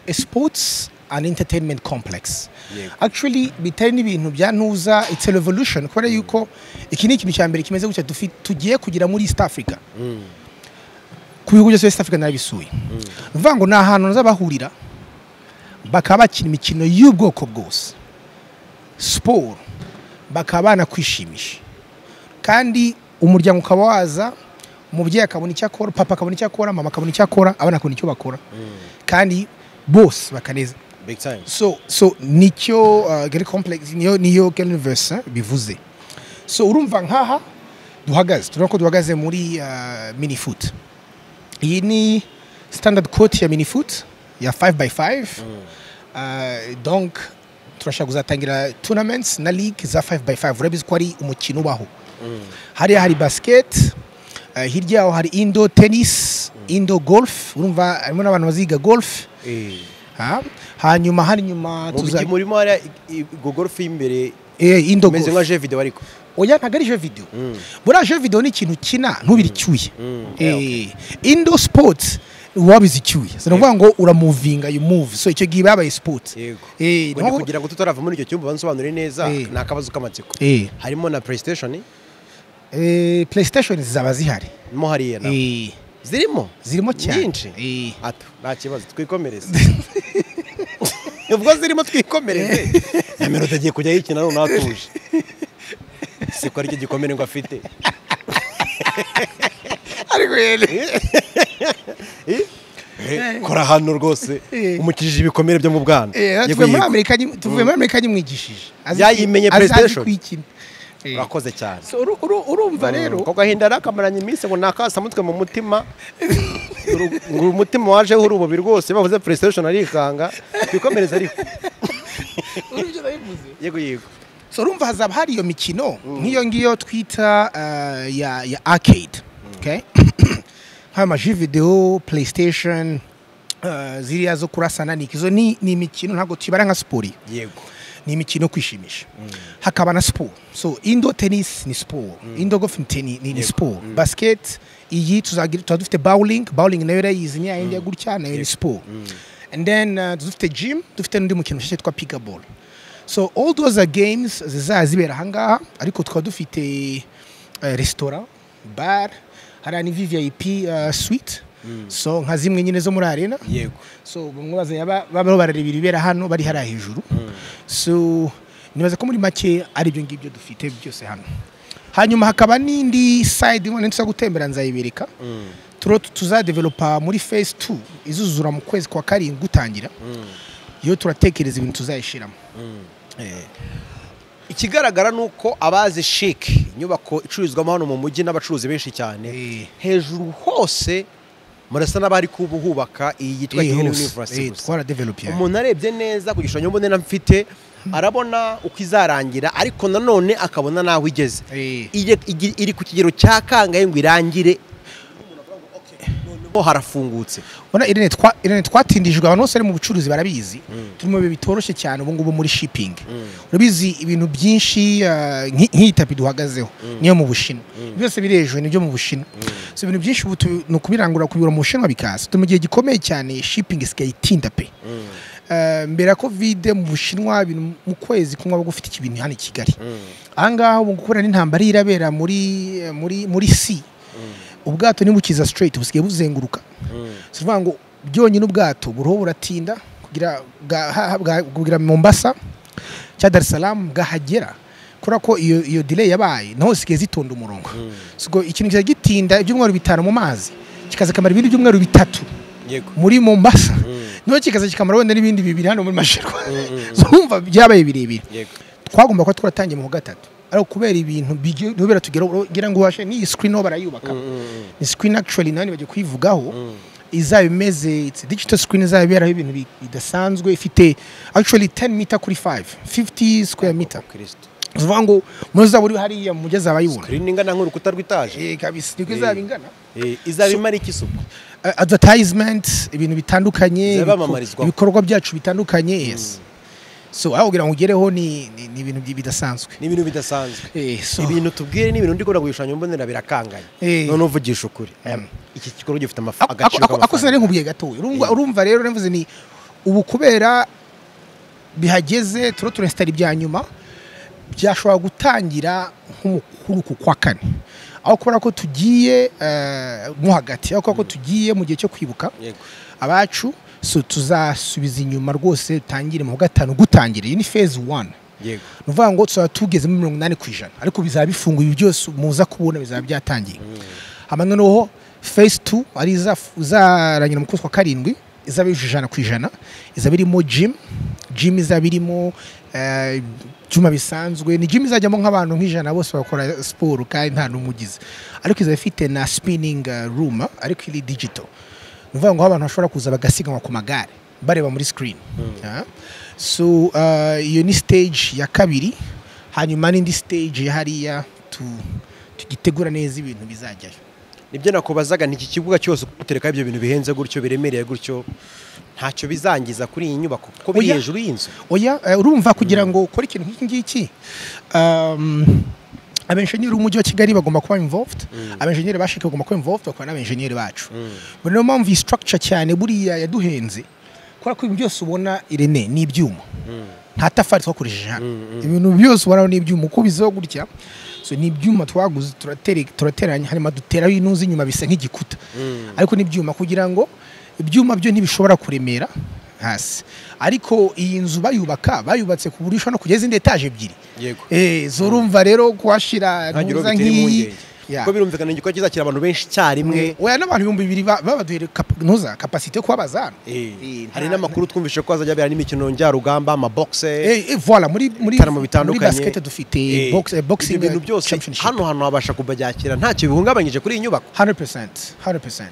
a sports and entertainment complex. Yego. Actually, bitari n'ibintu bya ntuza it's a revolution kubera yuko iki ni ikintu cya mbere kimeze gutya dufi- tugiye kugira muri East Africa. Ku bihugu byose East Africa narabisuye. Ni ukuvuga ngo ni ahantu bazabahurira bakaba bakina imikino y'ubwoko bwose. Siporo bakaba banakwishimisha kandi umuryango ukaba waza umubyeyi akabona icyo akora papa akabona icyo akora mama akabona icyo akora abana akabona icyo bakora kandi bose bakaneza big time so so nicyo uh, gari complex niyo niyo gari universe eh, bivuze so urumva nkaha duhagaze turabona ko duhagaze muri uh, mini foot iyi ni standard court ya mini foot ya 5x5 uh, donc turashaka kuzatangira tournaments na league za 5x5 urabizi ko ari umukino ubaho hariya hari basket uh, hirya yaho hari indo tennis indo golf urumva harimo n'abantu baziga golf Ha? hanyuma hari nyuma mu tuza mujyi murimo hariya igogorofa y'imbere eh indo imeze nka golf. jeu video ariko oya ntabwo ari jeu video buriya jeu video ni ikintu ukina ntubire icyuye Eh, Eh, indo sports wabize icyuye so ni ukuvuga ngo uramuvinga you move so icyo gihe babaye sport yego eh Ngo ni naho- kugira ngo tutarava muri icyo cyumba bansobanure neza Eh. ni akabazo k'amatsiko Eh. harimo na playstation eh playstation zaba zihari mo hariya na eh zirimo zirimo cyane nyinshi eh hato nta kibazo twikomereze ubwo zirimo twikomereze na melodi agiye kujya yikina none atuje siko aricyo gikomere ngo afite ariko yene Eh, kora hano rwose umukijije ibikomere byo mu bwana eh Yego, tuvuye muri yego. amerika nyi- tuvuye muri amerika nyimwigishije Azi- Yayimenye azi- azi PlayStation. kuyikina. Eh. urakoze cyane So, uru- uru- urumva rero ko gahinda yari akamaranye iminsi ngo nakasamutwe mu mutima ngo uyu mutima wajeho uri umubiri rwose bavuze playstation arikanga twikomereze ariko uribyo nabivuze yego yego so urumva hazaba hari iyo mikino nk'iyo ngiyo twita eh, ya ya arcade okay? nk'amaji videwo playstation eh, ziriya zo kurasana niki izo ni ni imikino ntabwo tuyibara nka siporo iyo. yego ni imikino yo kwishimisha hakaba na siporo so indo tennis ni siporo indo golf ni teni- ni- ni siporo basket iyi tuzagira tuba dufite bowling bowling nayo irayizi niya yindi ya gutya nayo ni siporo and then uh, dufite gym dufite n'undi mukino mushya witwa pickleball so all those are games zizaba zibera ahangaha ariko tukaba dufite eh, resitora bar hariya ni vvip uh, suite so nka zimwe nyine zo muri arena yego so bamwe bazanye aba- babaho barareba ibibera hano bari hariya hejuru so nibaza ko muri make ari ibyo ngibyo dufite byose hano hanyuma hakaba n'indi side imwe ntuza gutembera nzayibereka turo tuzadevelopa muri phase 2 izuzura mu kwezi kwa karindwi gutangira iyo turatekereza ibintu tuzayishiramo ikigaragara ni uko abazi shike inyubako icururizwamo hano mu mujyi n'abacuruzi benshi cyane Eh. hejuru hose murasa n'abari kubuhubaka iyi yitwa Eh, Gihene hose. University Eh, gusa. twaradevelope umuntu arebye neza ku gishushanyo mbonera mfite arabona uko izarangira ariko nanone akabona n'aho igeze Eh. Iye- igi- iri ku kigero cya kangahe ngo irangire noneho harafungutse Urabona Irene, twa- Irene twatindijwe abantu bose ari mu bucuruzi barabizi turi mu bihe bitoroshye cyane ubu ngubu muri shipping urabizi ibintu byinshi uh, nk'i- nk'iyi tapi duhagazeho niyo mu bushinwa byose biri hejuru nibyo mu bushinwa so ibintu byinshi ubu tu- ni ukubirangura kubibura mu bushinwa bikaza turi mu gihe gikomeye cyane shipping isigaye itinda pe Uh, mbere ya kovide mu bushinwa ibintu mu kwezi kumwe baba gufite ibintu hano i kigali ahangaha ubu kubera n'intambara irabera muri muri muri si ubwato nibukiza straight busigaye buzenguruka si ukuvuga ngo byonyine ubwato buriho buratinda kugira bwa- ha- bwa- kugira mombasa cya dar es salaam bwahagera kubera ko iyo iyo delay yabaye naho zisigaye zitonda umurongo So, ubwo ikintu kiza gitinda ibyumweru bitanu mu mazi kikaza kamara ibindi byumweru bitatu yego muri mombasa noneho kikaza kikamara wenda n'ibindi bibiri hano muri masherwa zumva byabaye birebire yego twagomba kuba twaratangiye mu wa gatatu ariko kubera ibintu bigiye- ntubera tugeraho ugira ngo ubashe n'iyi screen ho barayubaka ni screen actually nawe bagiye kuyivugaho izaba imeze it's a digital screen izaba iberaho ibintu bi- bidasanzwe ifite actually 10 meter kuri 5 50 square meter kirisito bivuga ngo muzaba uri hariya mugeze abayibona kuri ingana nk'urukuta rw'itaje eh kabisa niko izaba ingana Eh, izaba imara iki isuku Uh, advertisement ibintu bitandukanye Zibamamarizwa. ibiko- ibikorwa byacu bitandukanye yes so aho kugira ngo ugereho ni ni- ni ibintu bidasanzwe ni ibintu bidasanzwe eh so ibintu tubwire ni ibintu ndi kubona ku gishushanyo mbonera birakanganye Eh. none uvugisha ukuri iki gikorwa gifite amafa- Ako- agaciro ako- ako sinari nkubwiye gatoya urumva urumva rero navuze ni ubu kubera bihageze turo turesitara ibya nyuma byashobora gutangira nk'umukuru ku kwa kane aho kubera ko tugiye eh, mo hagati aho kubera ko tugiye mu gihe cyo kwibuka Yego. abacu so tuzasubiza inyuma rwose dutangire mu wa gatanu gutangira iyi ni phase one yego ni ukuvuga ngo tuzaba tugeze muri mirongo inani ku ijana ariko bizaba bifunguye ibi byose muza kubona bizaba byatangiye hama noneho phase two ari iza- izarangira mu kwezi kwa karindwi izaba yujuje ijana ku ijana izaba irimo gym gym izaba irimo eh, ibyuma bisanzwe ni gym izajyamo nk'abantu nk'ijana bose bakora siporo kandi nta n'umwe ugize ariko izaba ifite na spinning eh, room ariko iri digital ni ukuvuga ngo aho abantu bashobora kuza bagasiganwa ku magare bareba muri screen Ah. so ah, iyo ni stage ya kabiri hanyuma n'indi stage ya hariya tu- tugitegura neza ibintu bizajyayo nibyo nakubazaga ni iki kibuga cyose kutereka ibyo bintu bihenze gutyo biremereye gutyo ntacyo bizangiza kuri iyi nyubako kuko biri Oya. hejuru y'inzu oya eh, urumva kugira ngo ukore ikintu nk'iki ngiki um, abenjeniyeri b'umujyi wa kigali bagomba kuba involved abenjeniyeri bashike bagomba kuba involved bakora n'abenjeniyeri bacu mm. niyo mpamvu iyi structure cyane buriya yaduhenze kubera ko ibintu byose ubona irene ni ibyuma nta tafari twakoresheje hano ibintu byose ubona ni ibyuma uko bizaho gutya so ni ibyuma twaguze turatera- turateranya hanyuma duteraho inuzi inyuma bisa nk'igikuta ariko ni ibyuma kugira ngo ibyuma byo ntibishobora kuremera hasi ariko iyi nzu bayubaka bayubatse ku buryo ushobora no kugeza izindi etaje ebyiri yego Eh, zorumva rero kuhashyira Ntagire uwo ntuza bitera nk'iyi impungenge. Yeah. kuko birumvikana igikorwa kizakira abantu benshi icyarimwe oya n'abantu ibihumbi bibiri ba- babaduhere kap- ntuza kapasite yo kuba abazana Eh, nta- hari n'amakuru twumvise ko hazajya habera n'imikino njyarugamba amabogise Eh, eh, voilà muri muri ibitaramo muri bitandukanye basket dufite Eh, box eh, boxing ibyo bintu byose championship. hano hantu habasha kubabyakira ntacyo bihungabanyije kuri iyi nyubako 100% 100%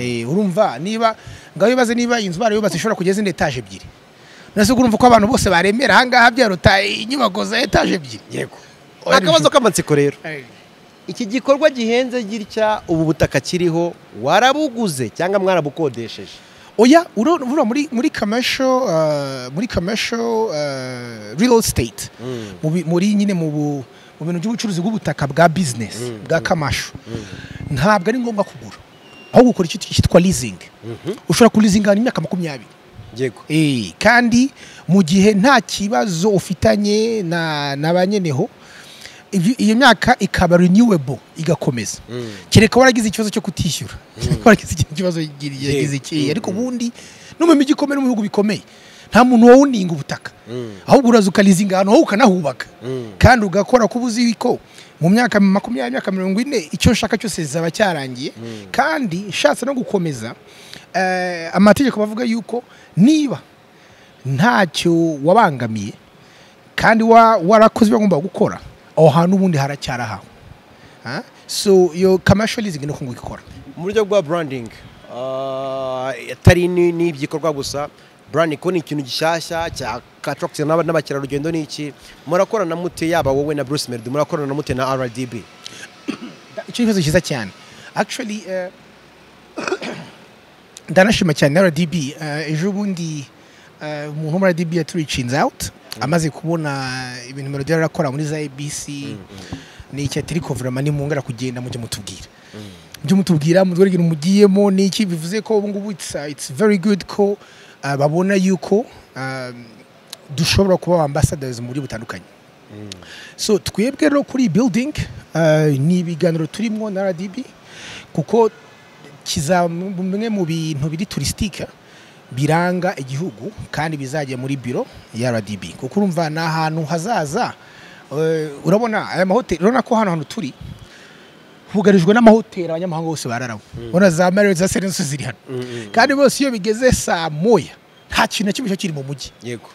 eh urumva niba ngaho ibaze niba inzu barayubatse ishobora kugeza indi etage ebyiri nase urumva ko abantu bose baremera ahangaha byaruta inyubako za etage ebyiri yego Oya, akabazo nijoro. k'amatsiko rero Eh, iki gikorwa gihenze gitya ubu butaka kiriho warabuguze cyangwa mwarabukodesheje oya uro uro muri muri commercial uh, muri commercial uh, real estate mu bi- muri nyine mu bu- mu bintu by'ubucuruzi bw'ubutaka bwa business bwa kamashu ntabwo ari ngombwa kugura aho gukora icyo cyitwa leasing ushobora kulizinga imyaka makumyabiri yego Eh, kandi mu gihe nta kibazo ufitanye na na ba nyeneho ibyo- iyo myaka ikaba renewable igakomeza kereka waragize ikibazo cyo kutishyura waragize ikindi kibazo yagize iki ariko ubundi no mu mijyi ikomeye no mu bihugu bikomeye nta muntu wawuninga ubutaka ahubwo uraza ukalizinga ahantu wowe ukanahubaka kandi ugakora ko ubuzi ko mu myaka makumyabiri myaka mirongo ine icyo nshaka cyose zaba cyarangiye kandi nshatse no gukomeza eh, amategeko bavuga yuko niba ntacyo wabangamiye kandi wa- warakoze ibyo wagomba gukora aho hantu ubundi haracyarahawe Ha? so iyo commercial leasing no kunguka ikora mu buryo bwa branding ah, atari ni- n'iby'ikorwa gusa branding ko ni ikintu gishyashya cyakatrokisi n'abakerarugendo ni iki murakorana mute yaba wowe na bruce melody murakorana mute na rdb Da- icyo kibazo cyiza cyane actually eh, ndanashima cyane rdb eh, ejo bundi eh, umuntu wo muri rdb yaturicinze out amaze kubona ibintu melody yari arakora muri za abc ni iki ati riko vrama nimwongera kugenda mujye mutubwira mujye mutubwira mutwereke ibintu mugiyemo ni iki bivuze ko ubu ngubu it's, uh, it's very good ko uh, babona yuko um, dushobora kuba ambassadors mu buryo butandukanye so twebwe rero kuri iyi building eh, ni ibiganiro turimo na RDB kuko kizaba bimwe mu bintu biri turisitike biranga igihugu kandi bizajya muri biro ya RDB kuko urumva ni ahantu hazaza eh, urabona aya mahoteli urabona ko hano hantu turi hugarijwe n'amahoteli abanyamahanga bose bararamo urabona za Marriott za Serenso ziri hano kandi bose iyo bigeze saa moya nta kintu na kimwe cyo kiri mu mujyi yego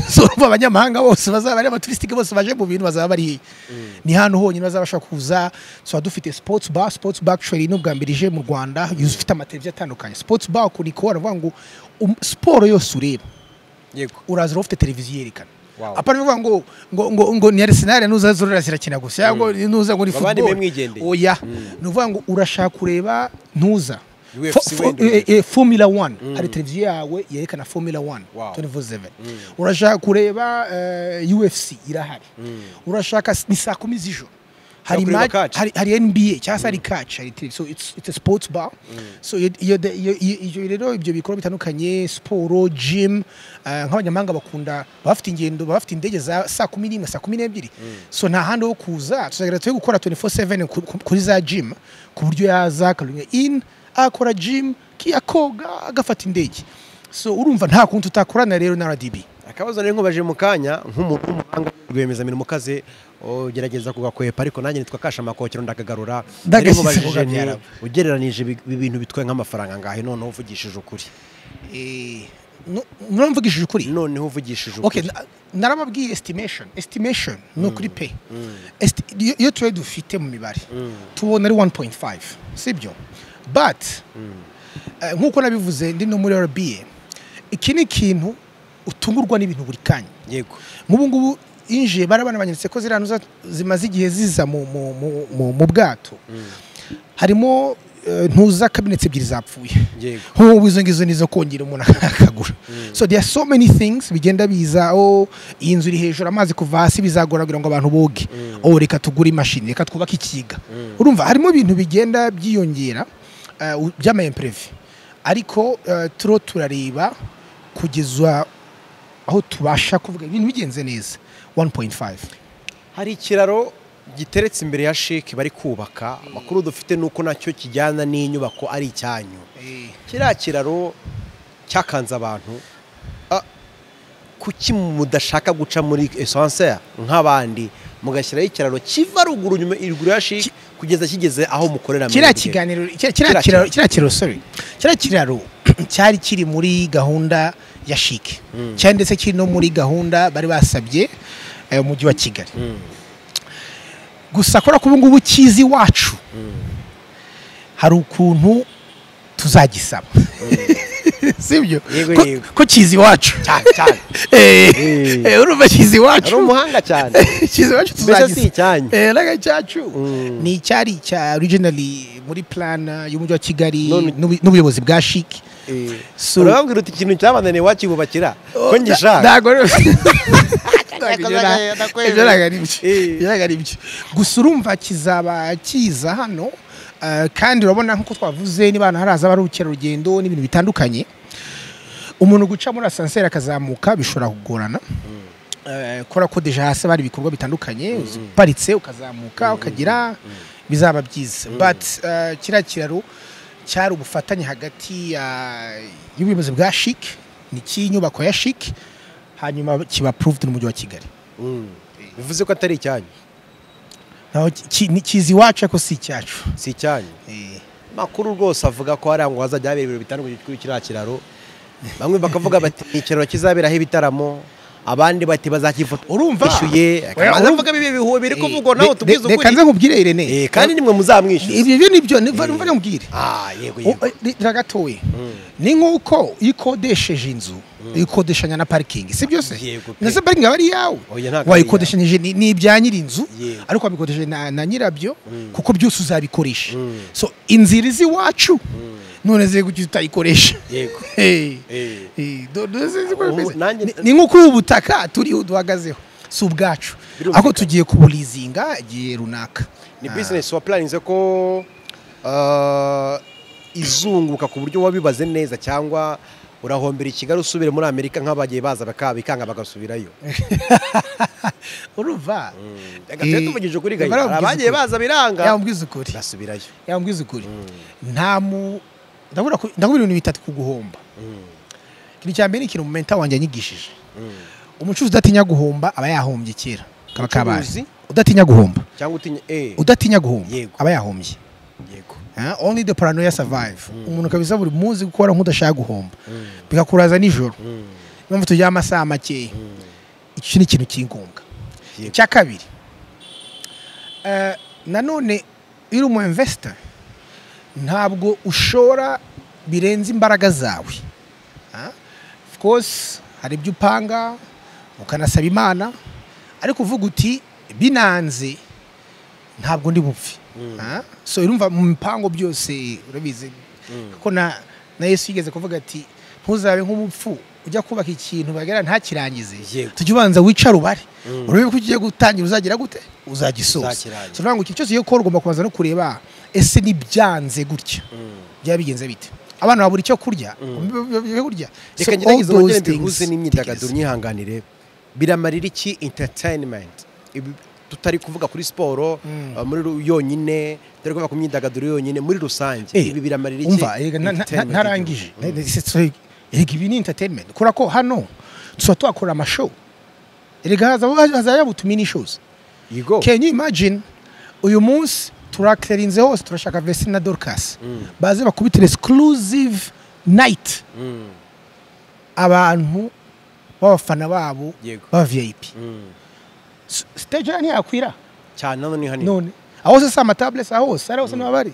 so urumva abanyamahanga bose bazaba ari abaturisitike bose baje mu bintu bazaba bari hehe ni hano honyine bazabasha kuza tuba dufite sports bar sports bar actually ni ubwa mbere ije mu rwanda yuzuye ifite amateleviziyo atandukanye sports bar ukuntu ikora ni ukuvuga ngo um, siporo yose ureba yego uraza uraba ufite televiziyo yerekana Wow. apana bivuga ngo ngo ngo ngo ni Arsenal nuza zorora zirakina gusa yango nuza ngo ni Babandi football mwe mwigendeye. oya ni ukuvuga ngo urashaka kureba ntuza UFC Fo- fo- wenda eh, eh, Formula 1 hari televiziyo yawe yerekana Formula 1 Wow. 24/7 urashaka kureba eh, UFC irahari urashaka s- ni saa kumi z'ijoro hari kureba match- catch. hari hari NBA cyangwa se hari catch hari tele so it's it's a sports bar so iyo- iyo iyo- iyo- iyo rero ibyo bikorwa bitandukanye siporo gym eh, nk'abanyamahanga bakunda bafite ingendo bafite indege za saa kumi n'imwe saa kumi n'ebyiri so nta handi ho kuza tuzagira tujye gukora 24/7 ku- ku- kuri za gym ku buryo yaza akarunya in akora gym ki- akoga agafata indege so urumva nta kuntu tutakorana rero na RDB akabazo nari nkubaje mu kanya nk'umuntu w'umuhanga rwiyemezamirimo ukaze ugerageza kugakwepa ariko nanjye nitwa kashamakokero ndakagarura Nari Ndagashyize nkubajije vuga nti, byarabu. ugereranije ibi ibi bintu bitwaye nk'amafaranga ngahe noneho uvugishije ukuri eh nu- nuramvugishije ukuri noneho uvugishije okay ukuri na- narababwiye estimation estimation ni ukuri pe Esti- iyo- iyo turere dufite mu mibare tubona ari 1.5 sibyo but eh, nk'uko nabivuze ndi no muri rba iki ni ikintu utungurwa n'ibintu buri kanya yego nk'ubu ngubu injiye barabana banyeretse ko ziriya ntuza zimaze igihe ziza mu, mu, mu, mu, mu bwato harimo eh, ntuza kabinetse ebyiri zapfuye Yego. nk'ubu izo ngizo nizo kongera umuntu akagura so there are so many things bigenda biza oh iyi nzu iri hejuru amazi kuva hasi bizagora kugira ngo abantu boge oh reka tugure imashini reka twubake ikiga urumva harimo ibintu bigenda byiyongera eh, u- by'amayemperevi ariko eh, turo turareba kugeza aho tubasha kuvuga ibintu bigenze neza 1.5 hari ikiraro giteretse imbere ya sheke bari kubaka amakuru dufite ni uko nacyo kijyana n'inyubako ari icyanyu kiriya kiraro cyakanze abantu Ah, kuki mudashaka guca muri esanse nk'abandi mugashyiraho ikiraro kiva ruguru nyuma iruguru ya sheke kugeza kigeze aho mukorera kiriya mwebwe. kiganiro kiriya- kiriya Kiriya kiraro kiriya kiraro sorry kiriya kiraro cyari kiri muri gahunda ya shike cyari ndetse kiri no muri gahunda bari basabye eh, umujyi wa kigali gusa kubera ko ubu ngubu kizi iwacu hari ukuntu tuzagisaba sibyo Yego, Ko- yego. ko kizi iwacu cyane cyane Eh, Eh. eh, urumva kizi ari iwacu umuhanga cyane kizi iwacu mbese si tuzagisaba icyanyu Eh, naga cyacu Mm. ni icyari cya originally muri plana y'umujyi wa kigali None- n'ubu- n'ubuyobozi bwa shiki So- urababwira uti ikintu cyabananiye wakibubakira ko ngishaka ntabwo ari- Ntabwo ibyo na- ibyo ntabwo ari byo. Eh. Ibyo ntabwo ari byo gusa urumva kizaba kiza hano eh, kandi urabona nk'uko twavuze niba ahantu haraza abarukerarugendo n'ibintu bitandukanye umuntu guca muri asanseri akazamuka bishobora kugorana Eh, kubera ko deja hasi bari ibikorwa bitandukanye uparitse ukazamuka ukagira bizaba byiza but eh, kiriya kiraro cyari ubufatanye hagati ya- y'ubuyobozi bwa shike n'icy'inyubako ya shike hanyuma kiba proved n'umujyi wa kigali Mm. bivuze ko atari icyanyu naho ki- ni kizi iwacu ariko si icyacu si icyanyu Eh, makuru rwose avuga ko hari ngo hazajya habera ibintu bitandukanye kuri kiriya kiraro bamwe bakavuga bati ni ikiraro kizaberaho ibitaramo abandi bati bazakifoto Urumva? bishyuye Oya, akabanza urumva? avuga bibi bihuwe biri kuvugwa eh, nawe re- tubwize reka nze ukuri nkubwire rene Eh, kandi nimwe muzamwishyuza ibyo byo nibyo niva niva nkubwire ah yego yego ragatoye ni nk'uko iyo ukodesheje inzu uyikodeshanya na parikingi si byose Yego pe. ndetse parikingi aba ari iyawe Oya, ntabwo ari wayikodeshanyije ni ni ibya nyir'inzu Yego. ariko wabikodesheje na na nyirabyo kuko byose uzabikoresha so inzira izi iwacu none ze kuki utayikoresha yego Eh. Eh. Eh, do- do- sinzi uko Ubu bimeze. nanjye- Ni- ni nk'uko ubu butaka turiho duhagazeho si ubwacu Birumvikana. ahubwo tugiye kuburizinga igihe runaka ni Ah. bizinesi wapuraninze ko ah, izunguka ku buryo wabibaze neza cyangwa urahombera i kigali usubire muri amerika nk'abagiye baza baka- bikanga bagasubirayo urumva Gatete Eh, tuvugije ukuri gahe barambwiza hari abagiye ukuri. baza biranga yambwiza ukuri basubirayo yambwiza ukuri nta mu ndabura ko- ndabura ibintu bitatu ku guhomba ikintu cya mbere ni ikintu mumenta wanjye yanyigishije umucuruzi udatinya guhomba aba yahombye kera kaba kabaye Umucuruzi? udatinya guhomba cyangwa utinya eh udatinya guhomba Yego. aba yahombye yego Ah, only the paranoia survive umuntu kabisa buri munsi gukora nk'udashaka guhomba bikakuraza nijoro impamvu tugira amasaha makeya icyo ni ikintu cy'ingombwa Yego. icya kabiri eh, nanone iyo uri umu investor ntabwo ushora birenze imbaraga zawe Ah, of course hari ibyo upanga ukanasaba imana ariko uvuga uti binanze ntabwo ndi bupfe Ah, so urumva mu bipango byose urabizi ko na na yesu yigeze kuvuga ati ntuzabe nk'umupfu ujya kubaka ikintu bagera ntakirangize Yego. tujya ubanza wicare ubare urebe ko ugiye gutangira uzagira gute uzagisoza Uzakirangiza. so ni ukuvuga ngo ikintu cyose iyo ukora ugomba kubanza no kureba ese nibyanze gutya byaba bigenze bite abana babura icyo kurya byo kurya So reka all ngerageze wongere those things, mbihuze n'imyidagaduro tekereza. nyihanganire biramarira iki entertainment Ibi- tutari kuvuga kuri siporo uh, muri ru- yonyine tutari kuvuga ku myidagaduro yonyine muri rusange Eh, ibi biramarira iki umva erega na- na- na- entertainment narangije y'igihugu? Mm. erega ibi ni entertainment kubera ko hano tuba tuhakora amashow erega haza- hazajya butumini shows yego can you imagine uyu munsi turakerinze hose turashaka vesi na dorcas baze bakubitire exclusive night Mm. abantu b'abafana babo Yego. ba vip Mm. S- stage hano ntiyakwira cyane none ni hanini none aho se si amataburesi aho hose ari hose niho bari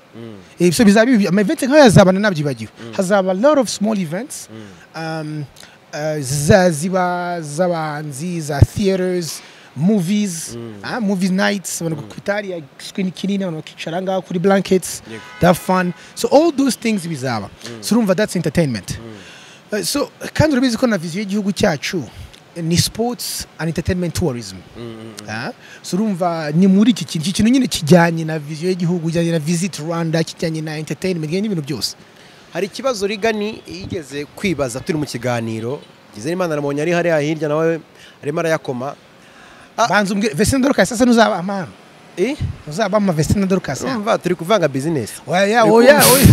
ibyo bizaba ibi amaventi nk'ayo yazabana nabyibagiwe hazaba lot of small events um, uh, za- ziba z'abahanzi za theaters movies ah, movie nights abantu ku itari ya screen kinini abantu bakicara ngaho kuri blankets Yego. that fun so all those things bizaba so urumva that's entertainment Uh, so kandi urabizi ko na viziyo y'igihugu cyacu ni sports and entertainment tourism Ah, so urumva ni muri iki kintu iki kintu nyine kijyanye na viziyo y'igihugu kijyanye na visit rwanda kijyanye na entertainment kijyanye n'ibintu byose hari ikibazo rigani yigeze kwibaza turi mu kiganiro ngize n'imana namubonye ari hariya hirya nawe arimo arayakoma Ah. banza umbwire vesina dorukasi sasa ntuzaba amana eh uzaba ama vesina dorukasi urumva turi kuvanga bizinesi oya oya oya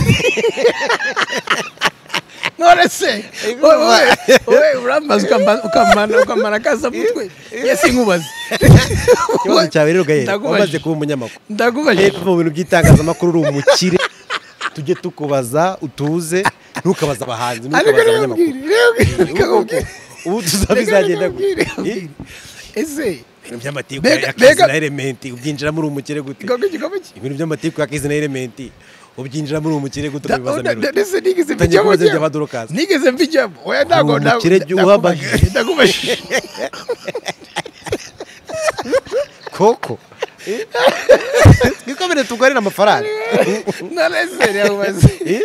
none se wowe urambaza ukamba- ukamana ukamana akaza mutwe yesi nkubaze ikibazo cyawe rero gahera Ndakubajije. wamaze kuba umunyamakuru ndagubajije hepfo mu bintu by'itangazamakuru uri umukire tujye tukubaza utuze ntukabaze abahanzi ariko ntukabaze rero abanyamakuru mbwira rero mbwira reka nkubwire. ubu tuzaba Reka izagenda nkubwire, gutya reka nkubwire. ese ibintu by'amatiku Mbega- ya kazi mbega- na elementi ubyinjiramo uri umukire gute igikombe igikombe ki ibintu by'amatiku ya kazi na elementi ubyinjiramo uri umukire gute Da- da- ubibaza da- mbere ndetse nigeze Utangiye mbijyamo kubaza ibya njyewe. Badorokazi. nigeze mbijyamo oya ntabwo Hari umukire jya uhamagara. ndagubajije ndagubajije koko twikomere tugarire amafaranga nonese rirabaze Eh?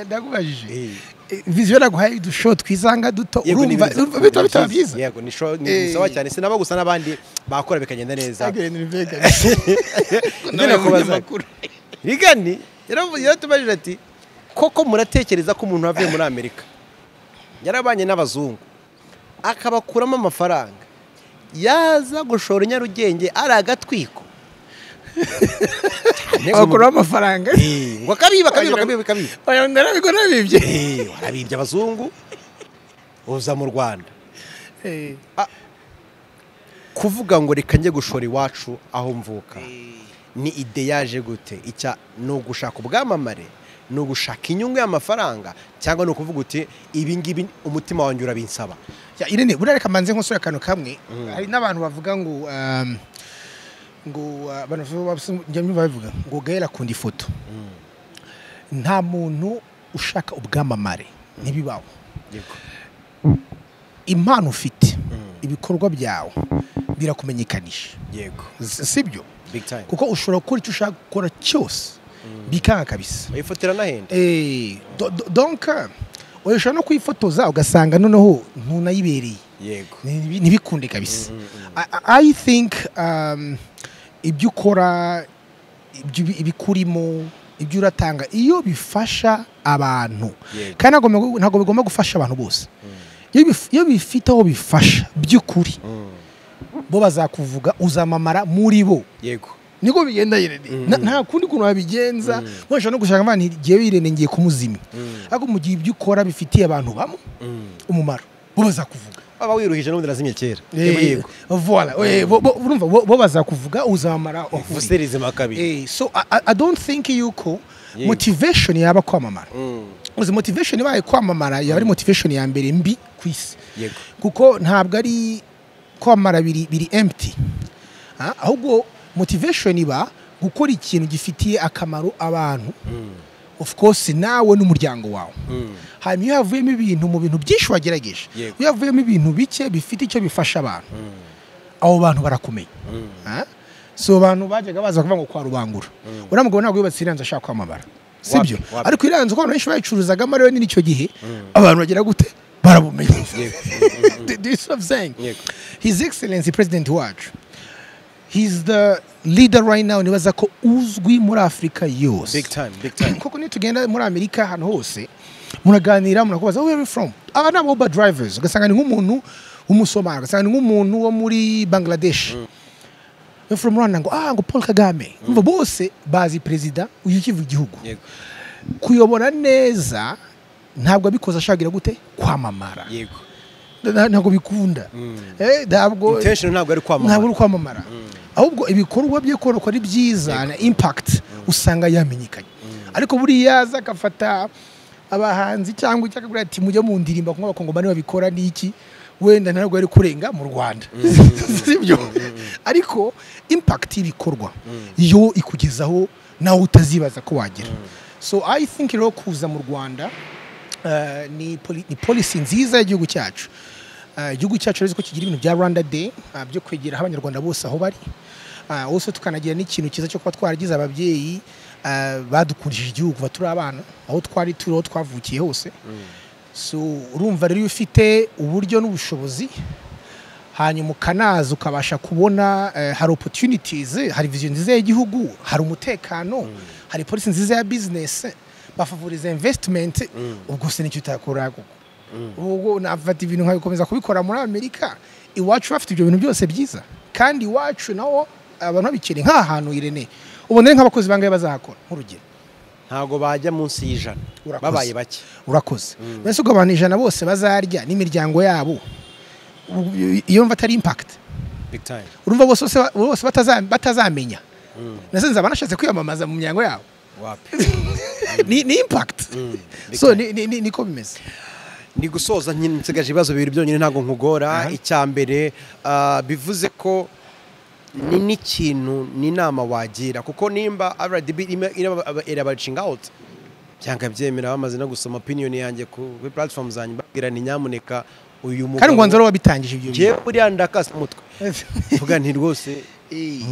ndagubajije Eh. viziyo naguhaye udushow twisanga duto Yego, ni urumva ibintu- urumva bitaba bitaba byiza. byiza yego ni sho- Eh. ni sawa cyane sinaba gusa n'abandi bakora bikagenda neza Again in Vegas. Ibyo Nawe nakubaza munyamakuru. rigani yaravuze yaratubajije ati koko muratekereza ko umuntu wavuye muri amerika yarabanye n'abazungu akabakuramo amafaranga yaza gushora i nyarugenge ari agatwiko Cyane ngo bakuraho amafaranga Eh, ngo akabiba akabiba akabiba akabiba oya ndarabigura bibye Eh, warabibye abazungu uza mu rwanda kuvuga ngo reka njye gushora iwacu aho mvuka ni ide yaje gute icya ni ugushaka ubwamamare ni ugushaka inyungu y'amafaranga cyangwa ni ukuvuga uti ibi ngibi umutima wanjye urabinsaba Ya, irene buriya reka manze nkosore akantu kamwe hari n'abantu bavuga ngo um, ngo uh, abantu njyamyumva babivuga ngo gaela akunda ifoto nta muntu ushaka ubwamamare ntibibaho impano ufite ibikorwa byawe birakumenyekanisha yego S- sibyo big time kuko ushobora gukora icyo ushaka gukora cyose bikanga kabisa bayifotera n'ahenda Eh, do- do- donc oya, ushobora no kwifotoza ugasanga noneho ntunayibereye yego Ni- ntibikunde kabisa I- I- i think um, ibyo ukora ibyo ubi- ibikurimo ibyo uratanga iyo bifasha abantu Yego. kandi ntabwo bigomba- ntabwo bigomba gufasha abantu bose Iyo bif- iyo bifite aho bifasha by'ukuri bo bazakuvuga uzamamara muri bo yego niko bigenda Irene Na- nta kundi kuntu wabigenza washobora no gushaka imana igiye Irene ngiye kumuzimya ariko mu gihe ibyo ukora bifitiye abantu bamwe umumaro bo bazakuvuga waba wiruhije n'ubundi nazimye kera yego Eh, yego Voilà. Eh, bo- bo- urumva, bo bo bazakuvuga uzamara ufuseri izima kabiri Eh, so I, I- i don't think yuko Yego. motivation yaba kwamamara Mm. uzi motivation ibaye kwamamara yaba ari motivation ya mbere mbi ku isi yego kuko ntabwo ari kwamamara biri biri empty Ha? ahubwo motivation iba gukora ikintu gifitiye akamaro abantu of course nawe n'umuryango wawe hanyuma iyo havuyemo ibintu mu bintu byinshi wagerageje Yego. iyo havuyemo ibintu bike bifite icyo bifasha abantu abo bantu barakumenya Ha? si abantu bajyaga baza kuvuga ngo kwa rubangura uriya mugabo ntabwo yubatse iriya nzu ashaka kwamamara si Wapi, byo wapi. ariko iriya nzu ko abantu benshi bayicuruzagamo rero n'icyo gihe abantu bagera gute barabumenya Do- do you see what I'm saying? Yego. his excellence president wacu he's the leader right now nibaza ko uzwi muri afurika yose big time big time koko niyo tugenda muri amerika ahantu hose muraganira munakubaza where are you from aba ni aba uber drivers ugasanga ni nk'umuntu w'umusomali ugasanga ni nk'umuntu wo muri bangladesh yo from rwanda ngo ah ngo paul kagame umva bose bazi perezida uyu ukiva igihugu yego kuyobora neza ntabwo abikoze ashagira gute kwamamara yego Nta- ntabwo bikunda Eh, ntabwo intention ntabwo ari ntabwo kwamamara uri kwamamara ahubwo ibikorwa bye koroko ari byiza na impact usanga yamenyekanye ariko buriya aza agafata abahanzi cyangwa icyo akagura ati mujye mu ndirimba kuko abakongomani babikora ni iki wenda ntabwo yari kurenga mu rwanda sibyo ariko impact y'ibikorwa yo ikugezaho nawe utazibaza ko wagira so i think rero kuza mu rwanda eh, ni poli- ni policy nziza y'igihugu cyacu Eh, igihugu cyacu rero ko kigira ibintu bya rwanda day eh, byo kwegera aho abanyarwanda bose aho bari Eh, also tukanagira n'ikintu cyiza cyo kuba twaragize ababyeyi eh, badukundishije igihugu kuva turi abana aho twari turi aho twavukiye hose so urumva rero iyo ufite uburyo n'ubushobozi hanyuma ukanaza ukabasha kubona eh, hari opportunities hari vision nziza y'igihugu hari umutekano hari polisi nziza ya business bafavoriza investment ubwo se nicyo utakora koko ubwo nafata ibintu nkabikomeza kubikora muri amerika iwacu bafite ibyo bintu byose byiza kandi iwacu nawo abantu babikeneye nk'ahantu irene ubona ari nk'abakozi bangahe bazahakora nk'urugero ntabwo bajya munsi y'ijana Urakoze. babaye bake urakoze mbese ubwo abantu ijana bose bazarya n'imiryango yabo u- iyo mva atari impakiti big time urumva bose bose ba- bose bataza- batazamenya nase nzaba nashatse kwiyamamaza mu miryango yabo wapi ni ni impakiti big so ni- time. ni- ni- niko bimeze ni gusoza nyine nsigaje ibibazo bibiri byonyine ntabwo nkugora icya mbere ah, bivuze ko ni n'ikintu n'inama wagira kuko nimba rdb irimo- irimo aba- irabacinga out cyangwa byemera bamaze no gusoma opinion yanjye kuri platform zanjye mbabwira ni nyamuneka uyu mugabo kandi ngo nzara wabitangije ibyo ngewe buriya ndakasa umutwe vuga nti rwose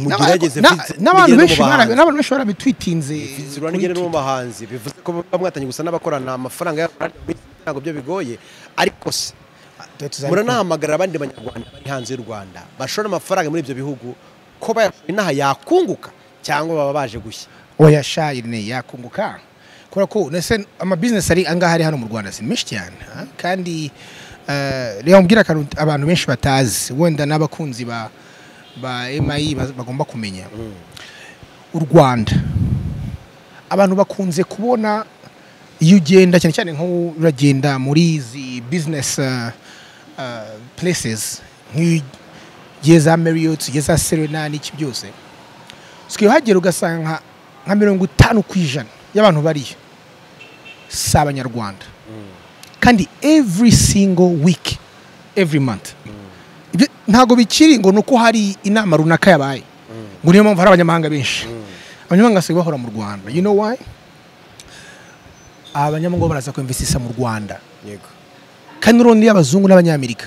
mugerageze Na- Fitz- n'abantu mugire no mu benshi bara- bahanzi. n'abantu benshi barabitwitinze Fitz Rwanda ni umuhanzi bivuze ko muba mwatangiye gusa n'abakorana amafaranga y'abakorana ntabwo byo bigoye ariko se muranahamagarira abandi banyarwanda bari hanze y'u Rwanda bashora amafaranga muri ibyo bihugu ko bayashora inaha yakunguka cyangwa baba baje gushya oya sha irene yakunguka kubera ko nese amabizinesi ari angaha ari hano mu rwanda si menshi cyane ha? kandi eh, reba mubwira akantu abantu benshi batazi wenda n'abakunzi ba ba emayi bagomba kumenya u rwanda abantu bakunze kubona iyo ugenda cyane cyane nk'ubu uragenda muri izi bizinesi places nk'iyo ugiye za mariyoti ugiye za serena n'iki byose sikiyo uhagera ugasanga nka- nka mirongo itanu ku ijana y'abantu bariyo si abanyarwanda kandi every single week every month Ibyo ntabwo bikiri ngo ni uko hari inama runaka yabaye ngo niyo mpamvu hari abanyamahanga benshi abanyamahanga basigaye bahora mu rwanda you know why abanyamahanga bo baraza kwemvesisa mu rwanda yego kandi n'urundi y'abazungu n'abanyamerika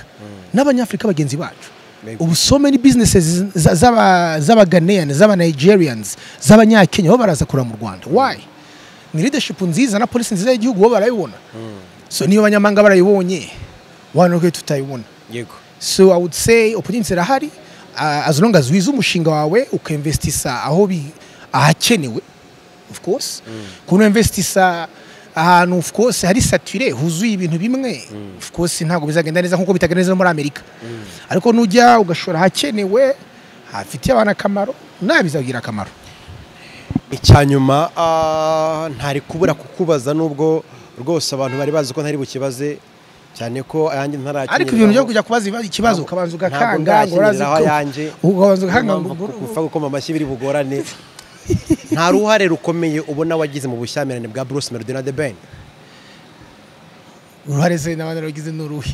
n'abanyafurika bagenzi bacu Maybe. ubu so many businesses za- z'aba- z'abaganeyani z'abanigerians z'abanyakenya bo baraza kureba mu rwanda why ni leadership nziza na polisi nziza y'igihugu bo barayibona so niyo abanyamahanga barayibonye wano rwe tutayibona yego so i would say opportunities irahari uh, as long as wize umushinga wawe ukainvestisa aho bi ahakenewe of course kuno investisa ahantu of course hari sature huzuye ibintu bimwe of course ntabwo bizagenda neza nkuko bitagenda neza no muri amerika ariko nujya ugashora ahakenewe hafitiye abantu akamaro nawe bizagira akamaro icya nyuma ah, ntari kubura kukubaza nubwo rwose abantu bari bazi ko ntari bukibaze cyane ko ayanjye ntarakenyeraho ariko ibintu byo kujya kubaza ibibazo- ikibazo Ntabwo- ukabanza ntabwo ugakanga ngo urazi ndakenyeraho ko- ayanjye. ukabanza ugakanga ngo mpamvu gupfa gukoma amashyi biri bugorane nta ruhare rukomeye ubona wagize mu bushyamirane bwa Bruce Melody na The Ben uruhare se n'abandi bagize n'uruhe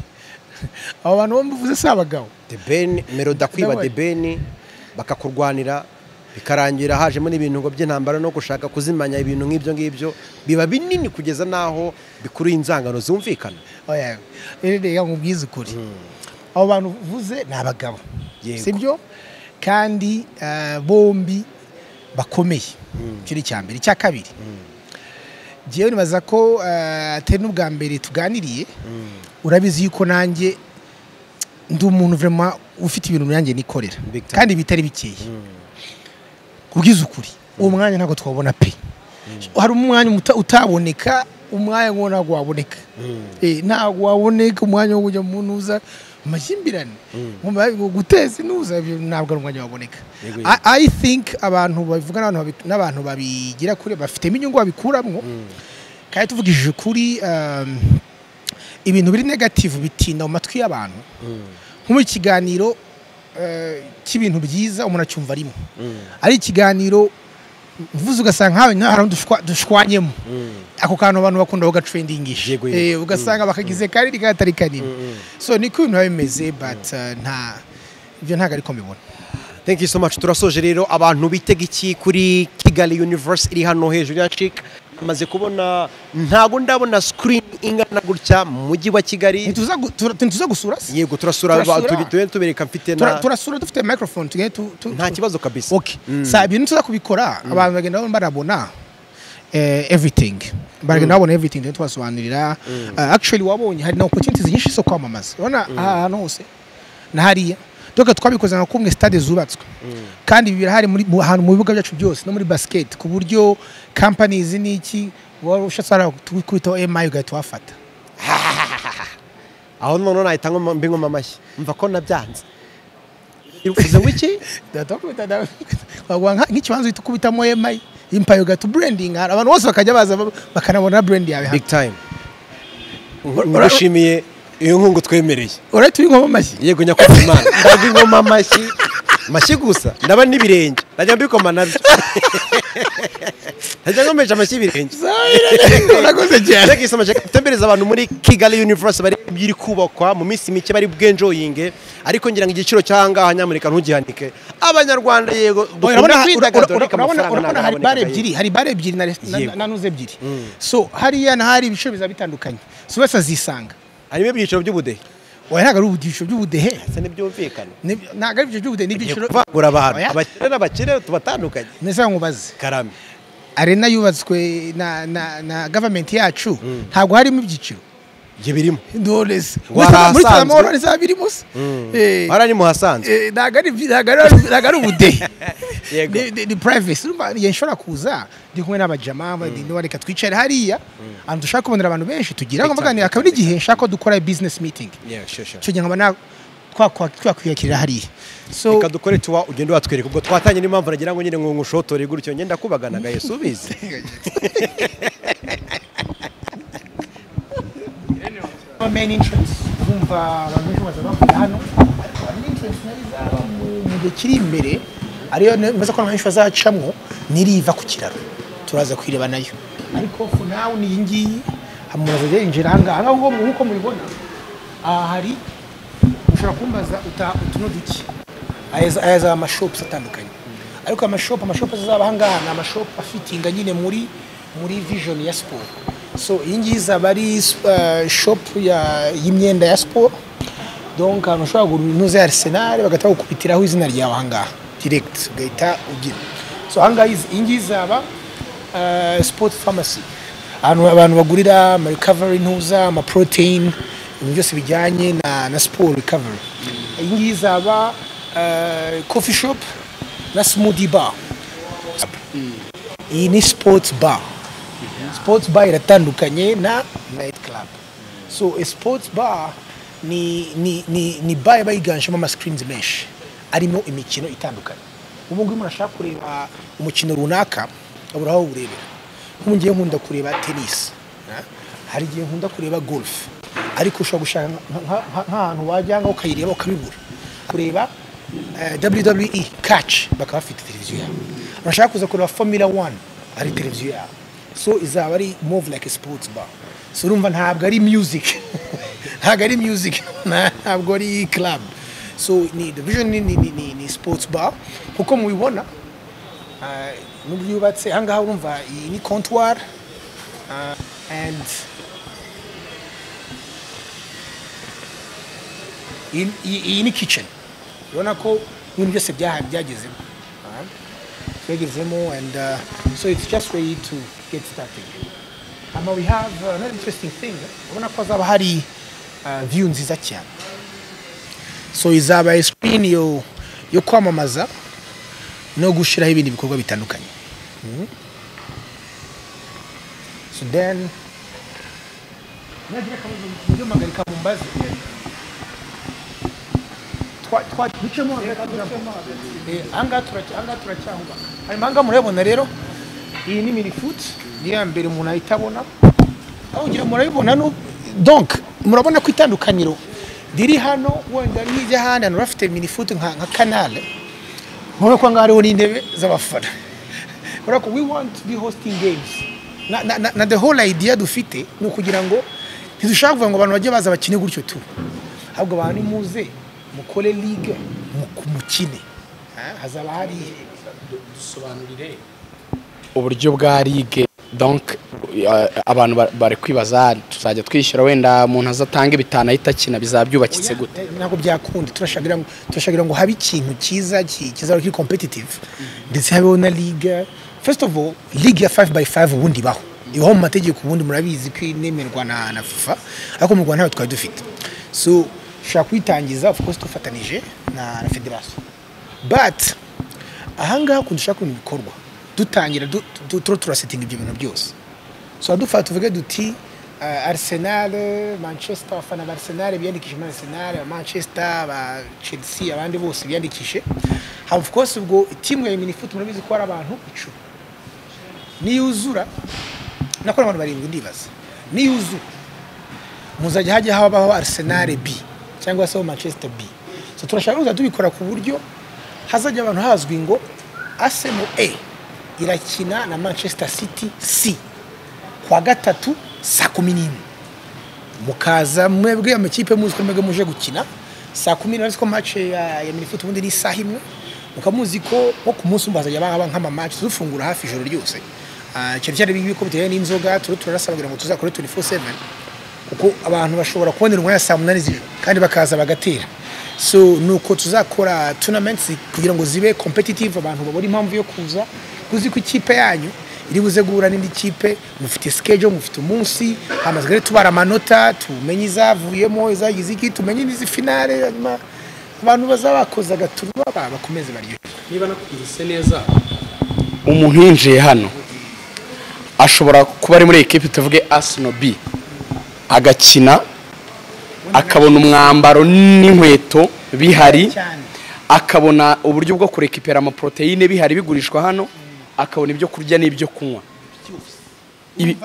abo bantu bo mvuze si abagabo The Ben Melody akwiba Ndabaye. The Ben bakakurwanira bikarangira hajemo n'ibintu ngo by'intambara no gushaka kuzimanya ibintu nk'ibyo ngibyo biba binini kugeza n'aho bikuruye inzangano zumvikana oya rero reka nkubwize ukuri abo bantu uvuze ni abagabo Yego. sibyo kandi eh, bombi bakomeye icyo ni icya mbere icya kabiri ngewe nibaza ko eh, atari n'ubwa mbere tuganiriye urabizi yuko nanjye ndi umuntu vraiment ufite ibintu nanjye nikorera Big time. kandi bitari bikeye kubwiza ukuri uwo mwanya ntabwo twabona pe hari umwanya umuta- utaboneka umwanya ngo ntabwo waboneka Eh, ntabwo waboneka umwanya wo kujya mu ntuza mu makimbirane mu ma- guteza intuza ibyo ntabwo ari umwanya waboneka Yego, yego. I- i think abantu babivuga n'abantu babi- n'abantu babigira kure bafitemo inyungu babikuramo kandi tuvugishije ukuri um, ibintu biri negative bitinda mu matwi y'abantu nko mu kiganiro eh, cy'ibintu byiza umuntu acyumva rimwe ari ikiganiro uvuze ugasanga nkawe nta harundi ushwa- dushwanyemo ako kantu abantu bakunda bagatrendingisha Yego, yego. Eh, ugasanga bakagize kanini katari kanini so niko ibintu biba bimeze but eh, nta ibyo ntabwo ariko mbibona Thank you so much. Turasoje rero abantu bitega iki kuri Kigali Universe iri hano hejuru ya Chic. Maze kubona ntago ndabona screen ingana gutya mu mujyi wa Kigali. ntituza gu- tura- ntituza gusura se Yego turasura Turasura. tugende tubereka mfite Tura- na turasura dufite microphone tugende tu- tu- nta kibazo kabisa. okay sa ibintu tuza kubikora abantu bagenda barabona eh, everything baragenda babona everything tugenda tubasobanurira Eh, actually wabonye hari na opportunities nyinshi zo kwamamaza urabona aha hantu hose na hariya doka twabikoze nka kumwe stade zubatswe kandi ibi birahari muri mu- ahantu mu bibuga byacu byose no muri basket ku buryo companies n'iki waba ushatse wara kubitaho MI ugahita wafata Aho none nahita ngoma mbingoma amashyi. Mva ko nabyanze. Irukuze wiki? Data wakubita- da- waguha nka- nk'ikibanza uhita ukubitamo MI impaye ugahita uburendinga abantu bose bakajya baza ba- bakanabona burendi yawe hano big time urashimiye iyo nkungu twemereye urahita uyinkoma amashyi yego nyakubahwa imana ntabwo inkoma amashyi amashyi gusa ndaba n'ibirenge ndajya mbikoma nabyo ndajya nkomesha amashyi y'ibirenge urakoze cyane Thank you so much. tembereza abantu muri kigali universe bari iri kubakwa mu minsi mike bari bwenjoyinge ariko ngira ngo igiciro cy'ahangaha nyamuneka ntugihanike abanyarwanda yego Oya, dukunda urabona- kwidagadura urabona- ariko urabona- amafaranga urabona ntabwo hari bare aboneka ebyiri hari bare ebyiri na resi- na- Yego. na nuze ebyiri so hariya n'ahari ibiciro biza bitandukanye si wese azisanga harimo ibyiciro by'ubudehe oya ntabwo ari ibiciro by'ubudehe ndetse ntibyumvikana Ni- ntabwo ari ibiciro by'ubudehe ni ibiciro kuvangura abantu Oya. abakire n'abakire tubatandukanye neza nkubaze karame arena yubatswe na na na gavamenti yacu ntabwo harimo ibyiciro ibyo birimo ndoreze Ngo hari muri ahasanzwe? samoro ntizaba birimo se Eh, hariya ni mu hasanzwe eh, ntabwo ari ntabwo ari- ntabwo ari ubudehe Yego. Ni- ni- ni privacy urumva igihe nshobora kuza ndi kumwe n'abajama ndimo reka twicare hariya ahantu dushaka kubonera abantu benshi tugira ngo mvuganira akaba n'igihe nshaka ko dukora business meeting Yeah, sure, sure. icyo gihe nkaba na- twakwa- twakwiyakirira hariya so reka dukore tuwa ugenda watwereka ubwo twatanye n'impamvu nagira ngo nyine ngo ngushotore gutyo ngenda kubaganaga yesu ubizi main entrance urumva abantu benshi baza bakora hano main entrance nayo izaba mu- mu gihe kiri imbere ariyo mbaza ko abantu benshi bazacamwo n'iriva ku kiraro turaza kwireba nayo ariko for now ni iyi ngiyi muraza yinjira aha ngaha Aha ngaha nk'uko mubibona aha hari ushobora kumbaza uta utuno duki aya aya za amashopu atandukanye ariko amashopu amashopu azaba aha ngaha ni amashopu afitinga nyine muri muri vision ya siporo so iyi ngiyi izaba ari eh, shopu ya- y'imyenda ya siporo donc ahantu ushobora kugura impuzu ya arisenali bagahita bagukubitiraho izina ryawe aha ngaha direct ugahita ugira so aha ngaha izi- iyi ngiyi izaba eh, sport pharmacy ahantu abantu bagurira ama recovery ntuza ama protein ibintu byose bijyanye na, na sport recovery iyi ngiyi izaba eh, coffee shop na smoothie bar iyi ni sports bar sports bar iratandukanye na night club so a sports bar ni ni ni, ni bar iba yiganjemo ama screens menshi arimo imikino itandukanye ubu ngubu umuntu ashaka kureba umukino runaka abura aho awurebera nk'ubu ngiye nkunda kureba tennis ha? hari igihe nkunda kureba golf ariko ushobora gushaka nka- nka- nka- nk'ahantu wajya ngaho ukayireba ukabibura kureba eh, WWE catch bakaba bafite televiziyo yabo urashaka kuza kureba Formula 1 hari televiziyo yabo so izaba ari more of like a sports bar so urumva ntabwo ari music ntabwo ari music nta- ntabwo ari club so ni the vision ni, ni, ni, ni, ni sports bar kuko mubibona eh, n'uburyo yubatse aha ngaha urumva iyi ni comptoir eh, and iyi- iyi iyi ni kitchen urabona ko ibintu byose byaha- byagezemo Ah. byagezemo and uh, so it's just way to get started ama we have uh, another interesting thing urabona ko hazaba hari uh, view nziza cyane so izaba screen yo yo kwamamaza no gushyiraho ibindi bikorwa bitandukanye Mhm. so then nagira akabazo mujye muhagarika mumbaze Twa- twa- ducemo hagati kugira ngo- Eh, aha ngaha turacy- aha ngaha turacyahubaka hanyuma aha ngaha murayabona rero iyi ni mini food ni iya mbere umuntu ahita abona aho ngira murayibona no donc murabona ko itandukaniro riri hano wenda n'ijya ahandi hantu bafite mini food nka nka kanale murabona ko aha ngaha hariho n'intebe z'abafana urabona ko we want to be hosting games na, na, na, na the whole idea dufite ni ukugira ngo ntidushaka kuvuga ngo abantu bajye baza bakine gutyo tu ahubwo abantu nimuze mukore ligue muku- mukine Ha, hazaba hari dusobanurire uburyo bwa ligue donc eh, abantu ba- bari kwibaza tuzajya twishyura wenda umuntu azatanga bitanu ahita akina bizaba byubakitse gute Eh, ntabwo byakunda turashagira ngo turashagira ngo habe ikintu cyiza ki- kizaba kiri competitive ndetse habeho na ligue first of all ligue ya 5 by 5 ubundi ibaho ibaho mu mategeko ubundi murabizi ko inemerwa na, na fifa ariko mu rwanda ntayo twari dufite so ushobora kuyitangiza of course dufatanije na, na federasiyo but ahangaha ukuntu dushaka kubona ibikorwa dutangira du- du- turiho turasetinga ibyo bintu byose so dufata tuvuge duti uh, arsenal manchester abafana ba arsenal biyandikishe muri arsenal aba manchester aba chelsea abandi bose biyandikishe of course ubwo timu ya minifoot murabizi ko ari abantu icumi niyuzura nakora abantu barindwi ndibaza niyuzura muzajya hajya habaho arisenali b cyangwa se manchester b so turashaka kuza tubikora ku buryo hazajya abantu hazwi ngo asemu e irakina na manchester city c kuwa gatatu saa kumi n'imwe mukaza mwebwe amakipe muzi ko mwebwe muje gukina saa kumi n'imwe ko match ya ya minifuti ubundi ni isaha imwe mukaba muzi ko nko ku munsi umwe hazajya haba nk'ama match tuzufungura hafi ijoro ryose Ah, ikintu cyari bibi ko bitewe n'inzoga turi turarasa kugira ngo tuzakore 24/7 kuko abantu bashobora kubonera umwanya saa munani z'ijoro kandi bakaza bagatera so nuko tuzakora tournaments kugira ngo zibe competitive abantu babone impamvu yo kuza kuzi ko ikipe yanyu iri buze guhura n'indi kipe mufite schedule mufite umunsi hamaze rero tubara amanota tumenye izavuyemo izagize iki tumenye n'izifinale hanyuma abantu bazaba bakoze agaturwa ba- bakomeze baryohe niba nakumvise neza umuntu yinjiye hano ashobora kuba ari muri ekipi tuvuge asino b agakina akabona umwambaro n'inkweto bihari cyane akabona uburyo bwo kurekipera amaporoteyine bihari bigurishwa hano akabona ibyo kurya n'ibyo kunywa Ibi-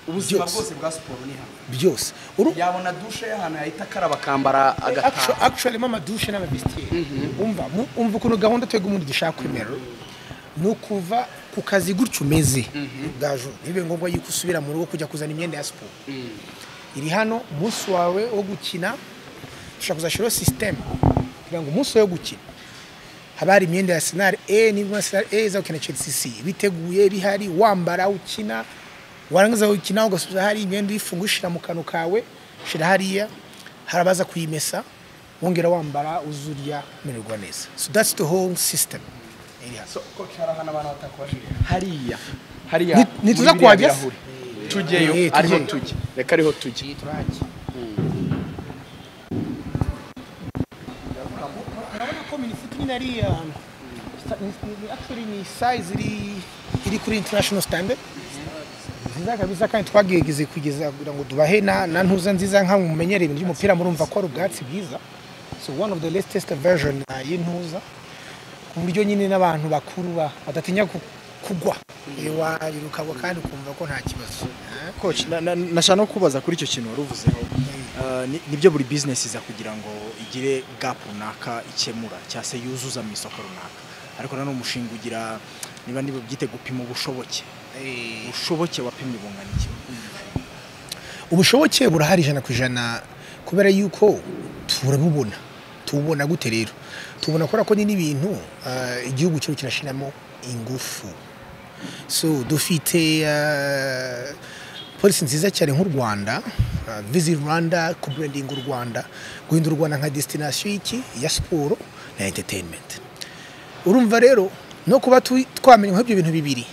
ubuzima bwose bwa siporo ni hano byose Uru- yabona dushe y'ahantu yahita akaraba akambara Actu- actually mo amadushe n'amavistiyeri umva mu- umva ukuntu gahunda twebwe umuntu dushaka kwemera ni ukuva ku kazi gutyo umeze gaju ntibibe ngombwa yuko usubira mu rugo kujya kuzana imyenda ya siporo iri hano umunsi wawe wo gukina dushobora kuzashyiraho sisiteme kugira ngo umunsi wawe wo gukina haba hari imyenda ya senari e n'imwe senari e izakina chelsea c biteguye bihari wambara ukina warangiza gukina ugasubiza hari imyenda uyifunga ushyira mu kantu kawe ushyira hariya hari abaza kuyimesa wongera wambara uzurya umererwa neza so that's the whole system iri hasi. hariya hariya Ni- ni muri tuza biriya kuhagera? birahuri. tujyeyo Eh, ariho tujyeyo. tujye reka ariho tujye turahajya urabona ko minifuti nyine ari ahantu actually ni size iri iri kuri international standard nziza kabisa kandi twagegeze kugeza kugira ngo dubahe na na ntuza nziza nka mumenyereye ibintu by'umupira murumva ko ari ubwatsi bwiza so one of the latest version uh, y'intuza ku buryo nyine n'abantu bakuru ba- badatinya ku- kugwa Eh, warirukagwa kandi ukumva ko nta kibazo Eh? coach na- na- nashaka no kubaza kuri icyo kintu wari uvuzeho Eh, ni- nibyo buri business iza kugira ngo igire gap runaka ikemura cyangwa se yuzuza mu isoko runaka ariko nanone umushinga ugira niba niba byite gupima ubushoboke ubushoboke wapimye bungana iki ubushoboke burahari ijana ku ijana kubera yuko turabubona tububona gute rero tubona kubera ko ni n'ibintu ah, igihugu cyacu kirashyiramo ingufu so dufite ah, polisi nziza cyane nk'u rwanda visit rwanda kuburendinga u rwanda guhindura u rwanda nka destination y'iki ya siporo na entertainment urumva rero no kuba tu- twamenya nk'ibyo bintu bibiri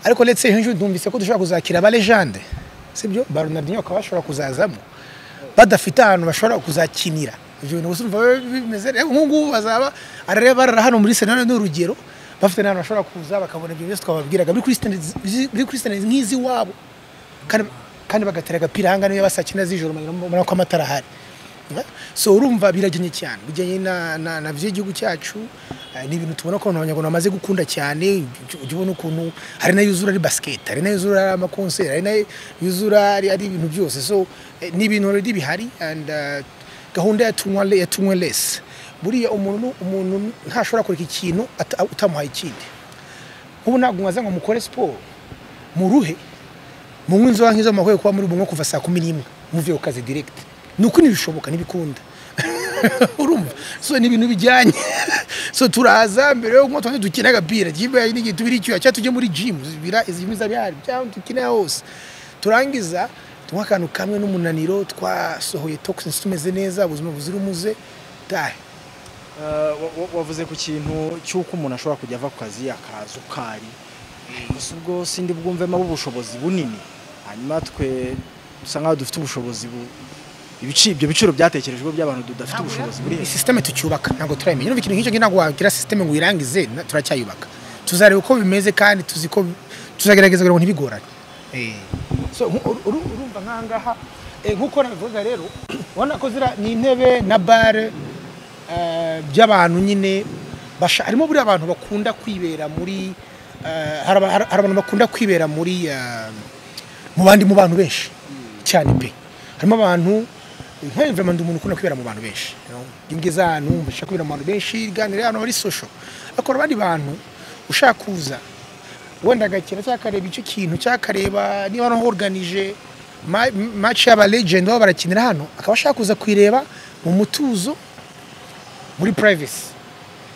ariko ndetse hejuru numvise ko dushobora kuzakira abalejande sibyo ba ronaldinho bakaba bashobora kuzazamo badafite ahantu bashobora kuzakinira ibyo bintu gusa umva bimeze rero nk'ubu ngubu bazaba arareba barara hano muri senari ni urugero bafite n'ahantu bashobora kuza bakabona ibyo byose twababwiraga biri kuri standards- biri kuri standards nk'iz'iwabo kandi kandi bagatera agapira ahanga niyo basakina z'ijoro mubona ko amatara ahari Eh? so urumva biragennye cyane bijyanye na, na, na by'igihugu cyacu eh, ni ibintu tubona ko abantu abanyarwanda bamaze gukunda cyane ujya ujya ubona ukuntu hari n'ayuzura ari basket hari n'ayuzura ari amakonseri hari n'ayuzura ari, ari ibintu byose so eh, ni ibintu already bihari and eh, gahunda ya tunywa le- ya tunywe less buriya umuntu umuntu ntashobora kureka ikintu ata- utamuhaye ikindi nk'ubu ntabwo mwaza ngo mukore siporo muruhe munywa inzoga nk'izo mwakoye kuba muri bunywa kuva saa kumi n'imwe muvuye ku kazi direct ni uko ntibishoboka ntibikunda urumva so ni ibintu bijyanye so turaza mbere yo kunywa tubanze dukine agapira kimba n'igihe tubiri icyuya cyangwa tujye muri gym zibira izi gym z'abihari cyangwa dukine hose turangiza tunywa akantu kamwe n'umunaniro twasohoye toxins tumeze neza ubuzima buzira umuze tahe Eh, wa- wa- wavuze ku kintu cy'uko umuntu ashobora kujya ava ku kazi akaza uko ari gusa ubwo sindi bwumvemo ubushobozi bunini hanyuma twe dusa nkaho dufite ubushobozi bu ibici- ibyo biciro byatekerejweho by'abantu tudafite ubushobozi buri ni hejuru sisiteme tucyubaka ntabwo turayimenya urumva ikintu nk'icyo ntabwo wagira sisiteme ngo uyirangize na- turacyayubaka tuzareba uko bimeze kandi tuzi ko tuzagerageza kugira ngo ntibigorane Eh. So, nku- uru- uru- urumva nk'ahangaha eh, nk'uko nabivuga rero ubona ko zira ni intebe na bare eh, by'abantu nyine basha harimo buriya abantu bakunda kwibera muri eh, hari aba- hari- hari abantu bakunda kwibera muri eh, mu bandi mu bantu benshi cyane pe harimo abantu nka environment umuntu ukunda kwibera mu bantu benshi you know. iyo ugeze ahantu wumva ushaka kwibera mu bantu benshi ganira ahantu hari social akora abandi bantu ushaka kuza wenda agakina cyangwa akareba icyo kintu cyangwa akareba niba naho organije ma- match y'aba legend baba barakinira hano akaba ashaka kuza kuyireba mu mutuzo muri privacy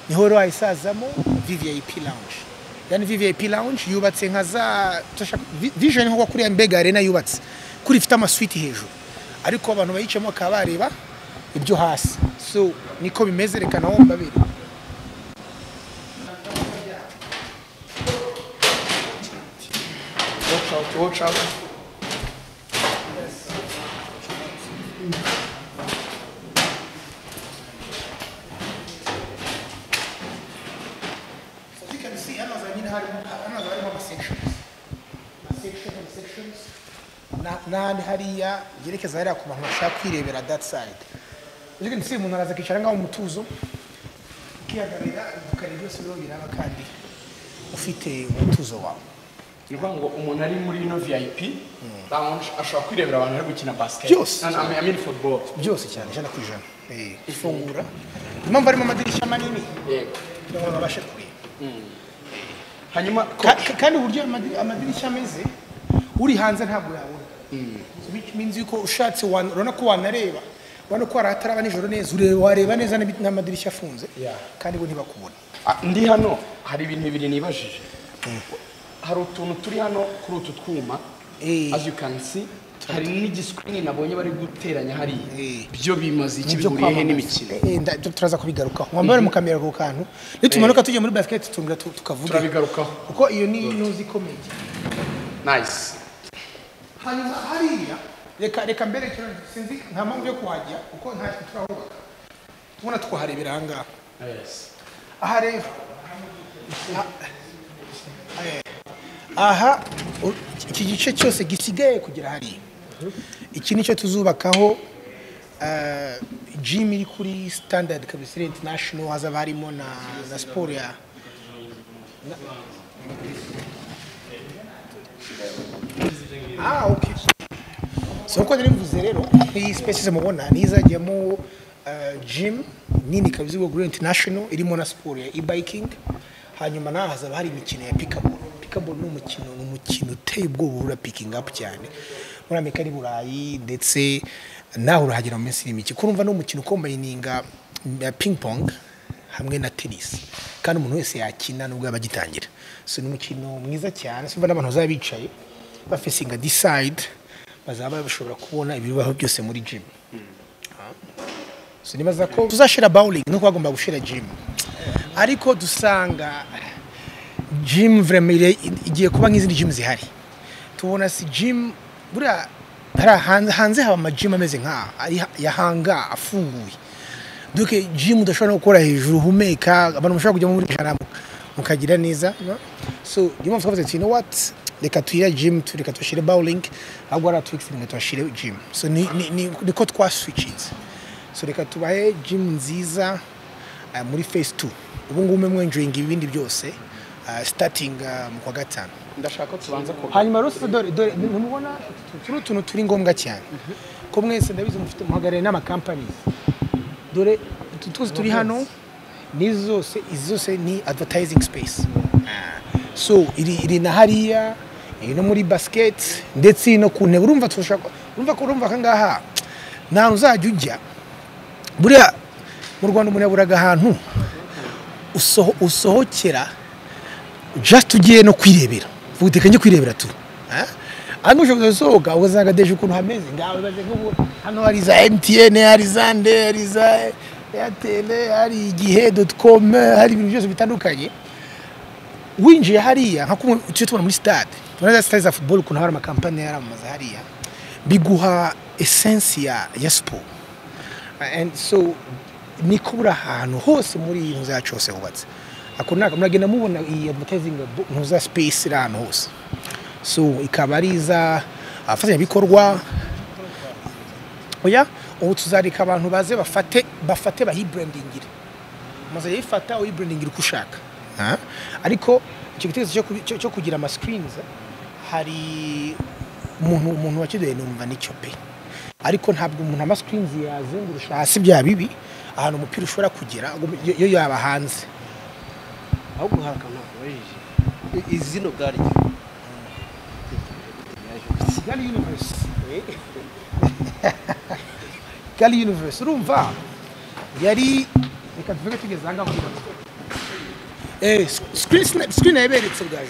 niho rero wayisazamo vvip lounge yani vvip lounge yubatse nka za tashaka- vi- vision nko kuriya mbega arena yubatse kuri ifite amasuite hejuru ariko abantu bayicamo bakaba bareba ibyo hasi so niko bimeze reka nawo mbabere n'ahandi hariya byerekeza hariya ku bantu bashaka kwirebera that side you can see umuntu araza akicara ngaho mu mutuzo ukihagararira ukareba byose rero biraba kandi ufite umutuzo wawe ni ukuvuga ngo umuntu ari muri ino vip lounge ashobora kwirebera abantu bari gukina basiketi Byose. amini football byose cyane ijana ku ijana Eh, ifungura impamvu harimo amadirishya manini yego kugira ngo babashe kureba hanyuma Ka- ka- kandi uburyo amadi- amadirishya ameze uri hanze ntabwo yabona So which means yuko ushatse wan- urabona ko wanareba urabona ko hari ahataraba nijoro neza ureba wareba neza n'abi- n'amadirishya afunze Yeah. kandi bo ntibakubona Ah, ndi hano hari ibintu bibiri nibajije hari utuntu turi hano kuri utu twuma Eh. as you can see hari n'igisikirini nabonye bari guteranya hariya Eh. byo bimaze iki Nibyo bihuriye he kwamamaza. n'imikino Eh, nda- tu- turaza kubigarukaho wambare mu kamera ako kantu nitumanuka tujya muri basiketi turongera tu- tukavuga turabigarukaho kuko iyo ni inuzi ikomeye nice hanyuma hariya reka reka mbere kino sinzi nta mpamvu yo kuhajya kuko nta kintu turahubaka tubona twaharebera aha ngaha yes aha rero aha- eh, aha u- iki gice cyose gisigaye kugera hariya iki nicyo tuzubakaho eh, gym iri kuri standard kabisira international hazaba harimo na, na siporo ya na- ah okay so uko nari mvuze rero iyi spaces mubona ni izajyamo eh, gym nini kabisa ubwo Grand International irimo na siporo ya e-biking hanyuma naho hazaba hari imikino ya pickable pickable ni umukino ni umukino uteye ubwoba ura picking up cyane muri Amerika n'i Burayi ndetse nawe urahagera mu minsi iri mike kurumva ni umukino ukombayininga ya ping pong hamwe na tenisi kandi umuntu wese yakina nubwo yaba agitangira so ni umukino mwiza cyane simba n'abantu bazaba bicaye bafesinga decide bazaba bashobora kubona ibibaho byose muri gym Ah. so nibaza ko tuzashira bowling nuko bagomba gushira gym ariko dusanga gym vraiment ire- igiye kuba nk'izindi gym zihari tubona si gym buriya hari hanze hanze haba ama gym ameze nka ari ha- ya hanga afunguye donc gym udashobora no gukora hejuru humeka abantu mushobora kujya muri ijana mukagira neza no? so niyo mpamvu twavuze tuti you know what reka tuyira gym tu- reka tuhashyire bowling ahubwo ari atwixiringa tuhashyire gym so ni- ni- ni- niko twaswitchinze so reka tubahe gym nziza eh, muri phase 2 ubu ngubu mwe mwenjoyinga ibindi byose eh, starting eh, mu kwa gatanu ndashaka ko tubanza ko hanyuma rero si dore dore ntimubona turi utuntu turi ngombwa cyane ko mwese ndabizi mufite muhagarariye n'amakampani dore utu tuzi turi hano ni zose izi zose ni advertising space Ah, so iri iri na hariya iri no muri basiketi ndetse iri no ku ntebe urumva turashaka urumva ko urumva aha ngaha nta hantu uzajya ujya buriya mu rwanda umuntu yaburaga ahantu usoho- usohokera just ugiye no kwirebera ubu tekanye kwirebera tu Ah? hano ushobora gusohoka ugasanga deje ukuntu hameze ngawe baze nk'ubu hano hari za mtn hari za nde hari za airtel hari igihe doti komu hari ibintu byose bitandukanye winjiye hariya nka kumwe tujye tubona muri stade tubona za stade za football ukuntu hari amakampani yaramamaza hariya biguha essence ya ya siporo and so niko buri ahantu hose muri iyi nzu yacu hose hubatse ako naka muragenda mubona iyi advertising bo- ntuza space iri ahantu hose so ikaba ari iza abafatanyabikorwa oya ubu tuzareka abantu baze bafate bafate bayibrandingire umaze yifata uyibrandingira uko ushaka Ah, ariko icyo gitekerezo cyo kubi- cyo- cyo kugira ama screens hari umuntu umuntu wakidoye numva nicyo pe ariko ntabwo umuntu ama screens yazengurusha hasi bya bibi ahantu umupira ushobora kugera agomba- yo- yo yaba hanze ahubwo hari akantu nakubajije I- izina ubwaryo Kigali Universe Kigali Universe urumva yari reka tuvuge tugeze ahangaha kugira ngo eh screen snap screen yaberetse bwaje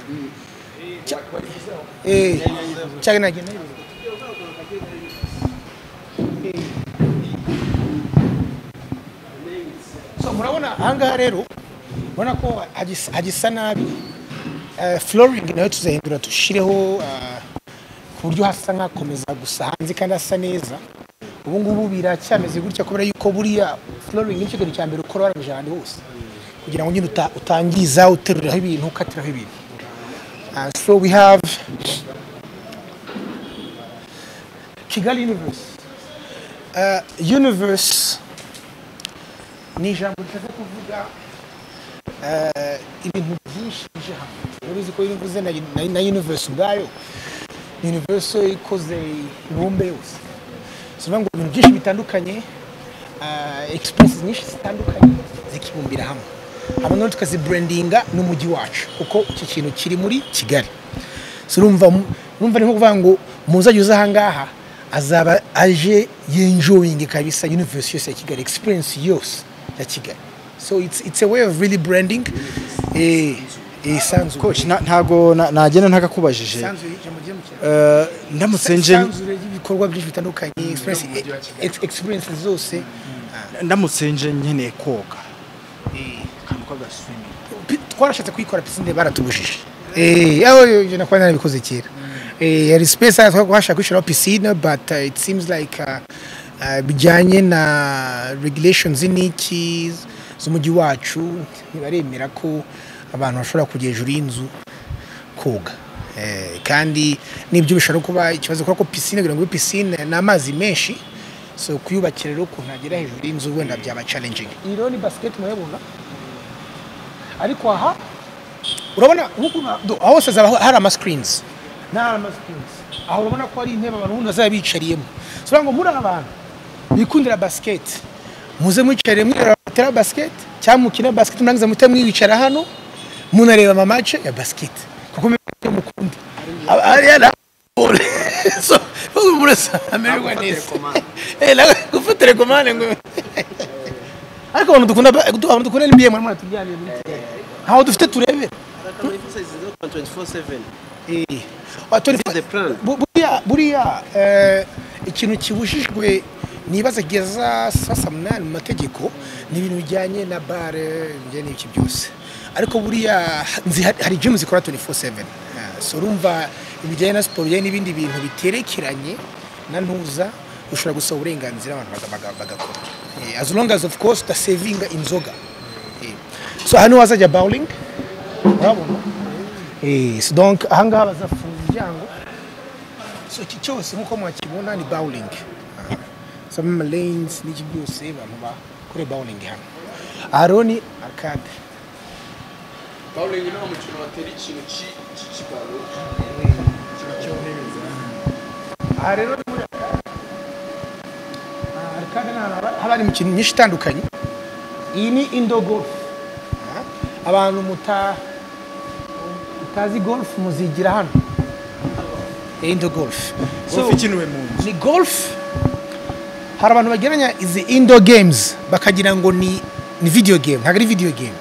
Cya- eh cyane nage so murabona ahangaha rero ubona ko hagis- hagisa nabi Eh, flooring nayo tuzahindura dushireho ah, ku buryo hasa nk'akomeza gusa hanze kandi hasa neza ubu ngubu biracyameze gutya kubera yuko buriya flooring nicyo kintu cya mbere ukora warangije ahantu hose kugira ngo nyine uta- utangiza uteruriraho ibintu ukatiraho ibintu Uh, so we have kigali universe uh, universe ni ijambo rishatse kuvuga uh, ibintu byinshi bije hamwe urabizi ko iyo uvuze na, na, na universe ubwayo universe ikoze ibumbe yose so bivuga ngo ibintu byinshi bitandukanye uh, expenses nyinshi zitandukanye zikibumbira hamwe hama noneho tukazibrandinga n'umujyi wacu kuko icyo kintu kiri muri kigali so urumva mu- urumva ni nko kuvuga ngo umuzajya uza ahangaha azaba aje yenjoyinge kabisa universe yose ya kigali experience yose ya kigali so it's, it's a way of really branding eh, eh, sanzu coach nta- ntago na- nagenda ntakakubajije sanzu ijambo ry'umukino Eh, ndamutse nje isanzure ry'ibikorwa byinshi bitandukanye experience- ex- experience zose ndamutse nje nkeneye koga akantu k'agaswimi Pi- twarashatse kuyikora pisine baratubujije Eh, aho yo- yo nakuba narabikoze kera Eh, yari space hano twashaka kwishyiraho pisine but uh, it seems like uh, uh, bijyanye na regulations n'iki z'umujyi wacu ntibaremera ko abantu bashobora kujya hejuru y'inzu koga Eh, kandi n'ibyo bishobora kuba ikibazo kubera ko pisine kugira ngo ibe pisine ni amazi menshi so kuyubakira rero ukuntu agera hejuru y'inzu wenda byaba challenging iyi rero ni basiketi murabona ariko aha urabona nk'uko na- do- aho hose hazaba hari ama screens n'ahari ama screens aho urabona ko hari intebe abantu ubundi bazaba bicariyemo so bivuga ngo muri aba bantu bikundira basket muze mwicare mwirira basket cyangwa mukina basket murangiza muhite mwicara hano munareba amamatch ya basket kuko mubibona mukunda Aba- hariya na ball. so bose murasa amererwa neza Eh, nawe gufatire komande ngo ariko abantu dukunda ba- abantu dukunda NBA muri mwana turyamye muri kigali ntaho dufite turebera Kagame emphasize the open 24/7 Ah, turi- This is the plan. Bu- buriya buriya eh, ikintu kibujijwe nibaza kugeza saa saa munani mu mategeko ni ibintu bijyanye na bare bijyanye n'ibiki byose ariko buriya nzi hari- hari jimu zikora 24/7 Ah, so urumva ibijyanye na siporo bijyanye n'ibindi bintu biterekeranye na ntuza ushobora gusaba uburenganzira abantu baga- baga- bagakora Eh, as long as of course udasevinga inzoga Eh, so hano hazajya bawuringi urabona Eh, so donc ahangaha bazafunga umuryango so iki cyose nk'uko mwakibona ni bawuling sama lanes n'iki byose abantu bakore bawuling hano aha rero ni arcade bawurenga ni wa mukino batera ikintu ki- cy'ikibaro aha rero ni muri arcade Ah, arcade ni ahantu haba- haba hari imikino myinshi itandukanye iyi ni indo golf Ah, abantu muta mutazi golf muzigira hano Eh, indo golf golf ikiniwe mu nzu ni golf hari abantu bageranya izi indoor games bakagira ngo ni ni video game ntabwo ari video game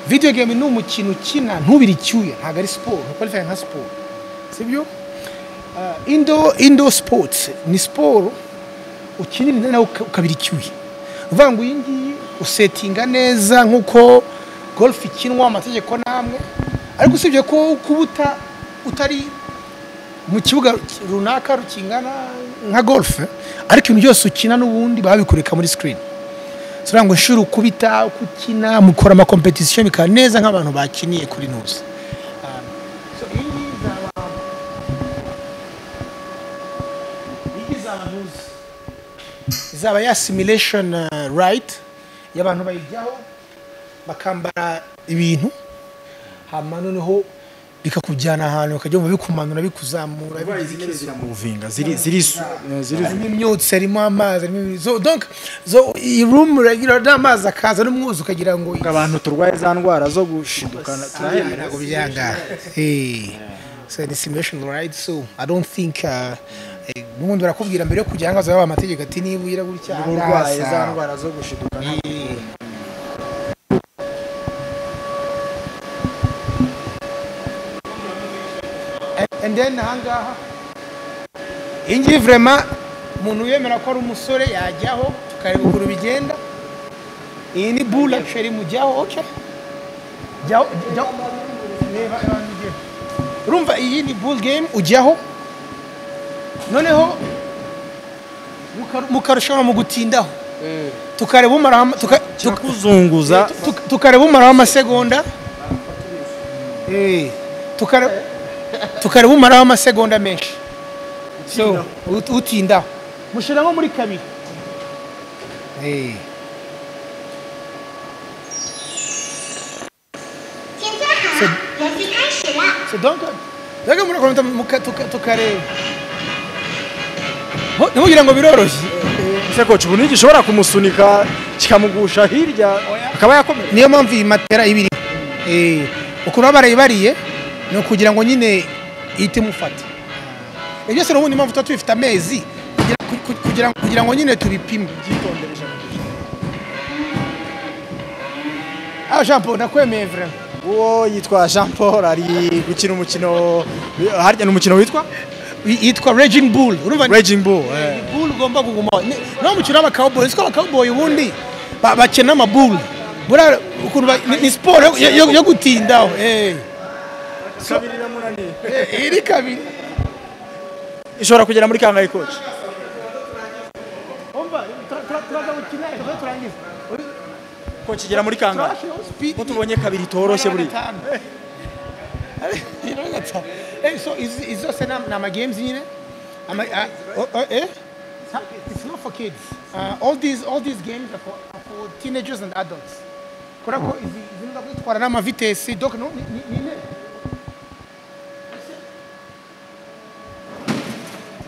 video game ni umukino ukina ntubire icyuya ntabwo ari siporo ntukwalifaya nka siporo sibyo uh, indo indo sports ni siporo ukinira inda nawe uka- ukabira icyuya uvuga ngo iyi ngiyi usetinga neza nk'uko golf ikinwa amategeko n'amwe ariko usibye ko kuba uta- utari mu kibuga runaka rukingana nka golf ariko ibintu byose ukina n'ubundi baba babikureka muri screen so uvuga ngo inshuro ukubita uko ukina mukora amakompetisiyo bikaba neza nk'abantu bakiniye kuri ntuza Ah, so iyi ngiyi izaba iyi ngiyi izaba ntuza izaba ya simulation right y'abantu bayijyaho bakambara ibintu hanyuma noneho bikakujyana ahantu bakajya bumva bikumanura bikuzamura ziri ziramuvinga ziri ziri harimo imyotsi harimo amazi harimo ibi- zo donc zo iyi room uragira n'amazi akaza n'umwuzu ukagira ngo abantu turwaye za ndwara zo gushidukana turayemera ntabwo byanga hey so ni simulation right so i don't think uh, eh, n'ubundi barakubwira mbere yo kujya hangaza baba amategeko ati niba ugira gutya urwaye haraza." za ndwara zo gushidukana And- and then ahangaha iyi ngiyi vraiment umuntu wemera ko ari umusore yajyaho tukareba ukuntu bigenda iyi ni bull actually mujyaho okay jyaho jyaho reba abantu ujye urumva iyi ni bull game ujyaho noneho muka- mukarushanwa mu gutindaho tukareba umaraho ama- tuka- tuka- kuzunguza tuka- tukareba umaraho amasegonda Eh, tukareba tukareba umaraho amasegonda menshi so ut- utindaho mushyira nko muri kabiri Eh. So donc daga murakomeza muka- tuka- tukareba Ho- ntimugire ngo biroroshye ese coach ubu ntigishobora kumusunika kikamugusha hirya akaba yakomereka niyo mpamvu iyi matera ibiri ukuntu baba barayibariye ni ukugira ngo nyine ihite imufata ibyo byose n'ubundi mpamvu tuba tubifite amezi kugira- ku- ku- kugira- kugira ngo nyine tubipime ah jean paul nakwemeye vrema uwo yitwa Jean Paul ari gukina umukino harya ni umukino witwa Y- yitwa regin bull urumva ni Raging Bull eh. bull ugomba kugumaho Ni- niwo mukino w'abakawuboyi siko abakawuboyi ubundi ba- bakina amabull buriya ukuntu ba- ni- ni siporo yo- yo- yo gutindaho eh. kabiri biramunaniye Eh, iri kabiri ishobora kugera muri kangahe coach coach igera muri kangahe ko tubonye kabiri itoroshye buri so izi izi zose ni ama- ni amagames nyine Ama- ah, oh, oh, eh? It's not for kids. Uh, all these all these games are for, are for teenagers and adults. Kubera ko izi zirimo kwitwara n'amavitesi donc no, ni ni- ni intebe.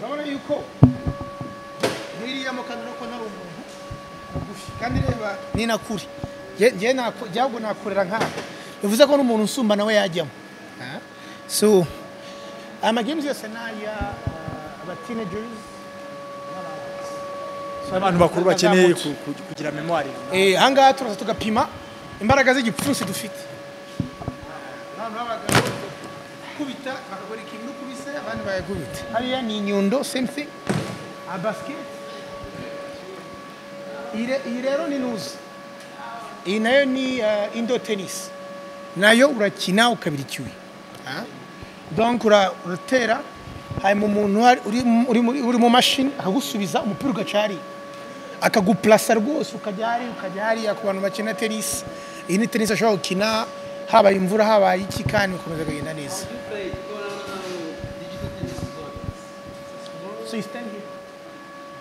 Urabona yuko n'iriya mu kamera ko nari umuntu mugufi kandi reba ni na kure Nge- nge nako- jyago nakorera nk'aho bivuze ko n'umuntu usumba nawe yajyamo Ah. so amagames yose ni aya uh, aba teenagers abantu bakuru bakeneye ku- ku- kugira memoire Eh, ahangaha turaza tugapima imbaraga z'igipfunsi dufite abantu b'abagabo kubita bakagura ikintu n'ukubise abandi bayakubita hariya ni inyundo same thing a basket iyi re- iyi rero ni nuzi iyi nayo ni uh, indo tennis nayo urakina ukabira icyuya Ah. donc ura- uratera hanyuma umuntu ari- uri mu- uri muri- uri mu mashini akagusubiza umupira ugaca hariya akagupurasa rwose ukajya hariya ukajya hariya ku bantu bakina tenisi iyi ni tenisi ashobora gukina habaye imvura habaye iki kandi bikomeza kugenda neza So you stand here.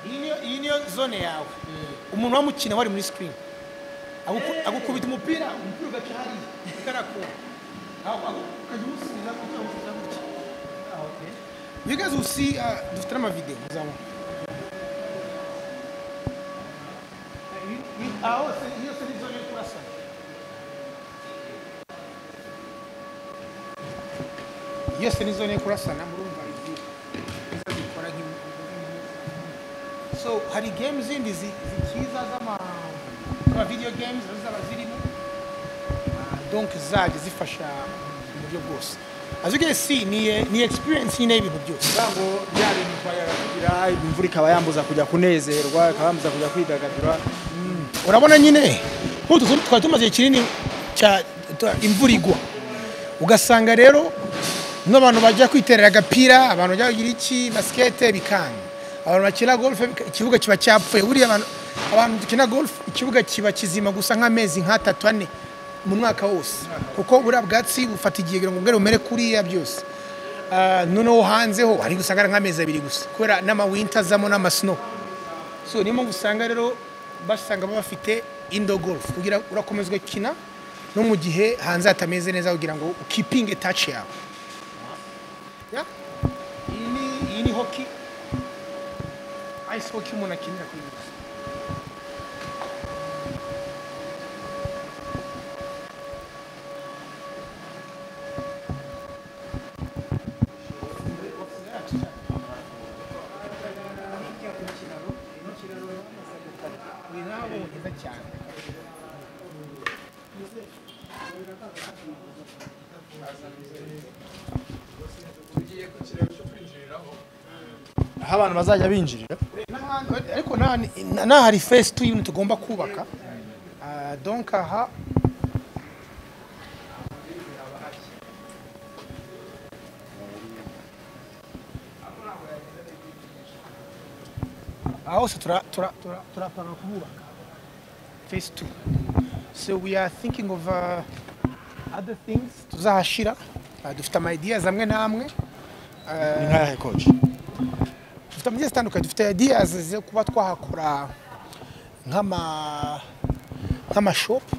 Iyi niyo- iyi niyo zone yawe umuntu wamukina wari muri sikirini aguku- agukubita umupira umupira ugaca hariya ukarakora Aho- aho, ukajya umusubiza gutya umusubiza gutya Ah, okay. You guys will see, uh, dufite n'amavideo muzabona Ah, oh, c'est- hiyo si vizuri kurasa. Hiyo si vizuri kurasa na murumva hivi. Sasa nikora hivi. So hari game zindi zi- zikiza zama kwa video games zaba zirimo Ah, donc zaje zifasha mu buryo bwose as you can see ni eh, ni experience nyine y'ibintu byose ntabwo bya bintu twayarakugira imvura ikaba yambuza kujya kunezerwa ikaba yambuza kujya kwidagadura urabona nyine nk'utu tu- twari tumaze igihe kinini cya tu- imvura igwa ugasanga rero n'abantu bajya kwiterera agapira abantu bajya kugira iki basikete bikanga abantu bakina golf bika- ikibuga kiba cyapfuye buriya abantu abantu dukina golf ikibuga kiba kizima gusa nk'amezi nk'atatu ane mu mwaka wose kuko buriya bwatsi bufata igihe kugira ngo bwere bumere kuriya byose Ah, noneho hanzeho hari gusanga ari nk'amezi abiri gusa kubera n'amawinta azamo n'amasnow so niyo mpamvu usanga rero basanga baba bafite indo golf kugira urakomeza ugakina no mu gihe hanze hatameze neza kugira ngo ukipinge taci yawe Ya? iyi ni iyi ni hoki ayisi hoki umuntu akinira kuri iyi si. aho abantu bazajya binjirira N'ahandi- ariko n'aha- n'aha hari fesi tu y'ibintu tugomba kubaka Ah, donk aha aha hose tura- tura- tura- turapanura kuhubaka fesi tu so we are thinking of uh, other things tuzahashira Ah, dufite ama ideas amwe n'amwe ni nk'ahe koci dufite amagezi atandukanye dufite ideas zo kuba twahakora nk'ama nk'amashopu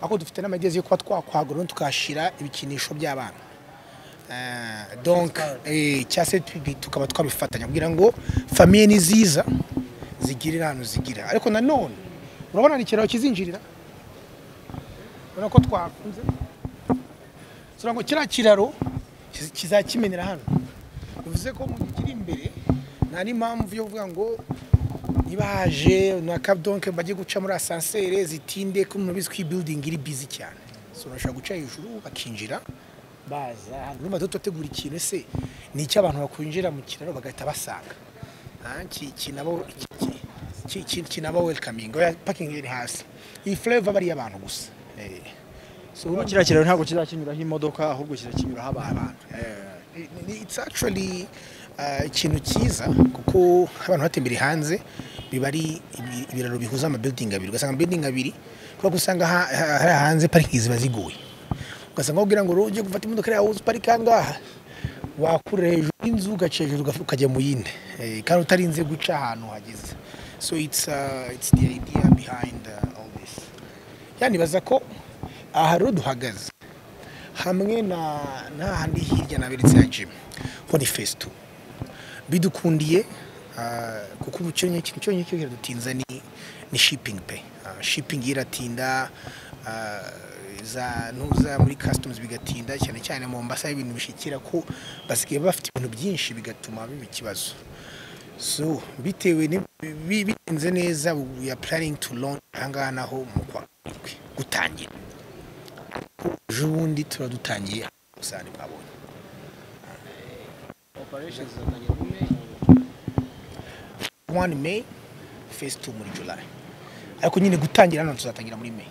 ariko dufite n'amagezi yo kuba twakwagura tukahashyira ibikinisho by'abana Eh, donc eh, cyangwa se tubi- tukaba twabifatanya kugira ngo famiye ni ziza zigirira ahantu zigira ariko nanone urabona ni ikiraro kizinjirira urabona ko twakunze turavuga ngo kiriya kiraro kiz- kizakimenera hano bivuze ko mu gihe kiri imbere nta n'impamvu yo kuvuga ngo niba haje na kabudonke bajye guca muri asansere zitinde ko umuntu ko iyi building iri bizi cyane so urashobora guca hejuru bakinjira baza hanyuma niba dutegura ikintu ese ni icyo abantu bakwinjira mu kiraro bagahita basanga Ah, ki- kinaba ki- ki- ki- kinaba welcoming oya parking iri hasi iyi flavor bari iy'abantu gusa Eh, so urumva- kiriya kiraro ntabwo kizakinyuraho imodoka ahubwo kizakinyuraho abantu abantu Eh, ni- it's actually uh, ikintu cyiza kuko abantu batembere hanze biba ari ibi- ibiraro bihuza amabuilding abiri ugasanga amabuilding abiri kubera ko usanga ha- ha- hari hanze parking ziba zigoye ugasanga wabwira ngo ujye gufata imodoka yawe uziparike aha ngaha wakura hejuru y'inzu ugaca hejuru ugafu- ukajya mu yindi Eh, kandi utarinze guca ahantu hageze so it's, uh, it's the idea behind uh, all this yani baza ko aha rero duhagaze hamwe na n'ahandi hirya naberetse ya jimu ho ni fesi tu bidukundiye ah, kuko ubu cyo nyine cyo nyine cyo kiradutinza ni ni shipingi pe Ah, shipingi iratinda ah, za nuza muri kasitomuzi bigatinda cyane cyane mu mbasa y'ibintu bishikira ko basigaye bafite ibintu byinshi bigatuma biba ikibazo so bitewe ni- bi- bitinze neza we are planning to launch ahangaha naho mu kwa karindwi gutangira ejo bundi tuba dutangiye ubusani bwabonye operation zatangira mu May one may phase two muri july ariko nyine gutangira hano tuzatangira muri may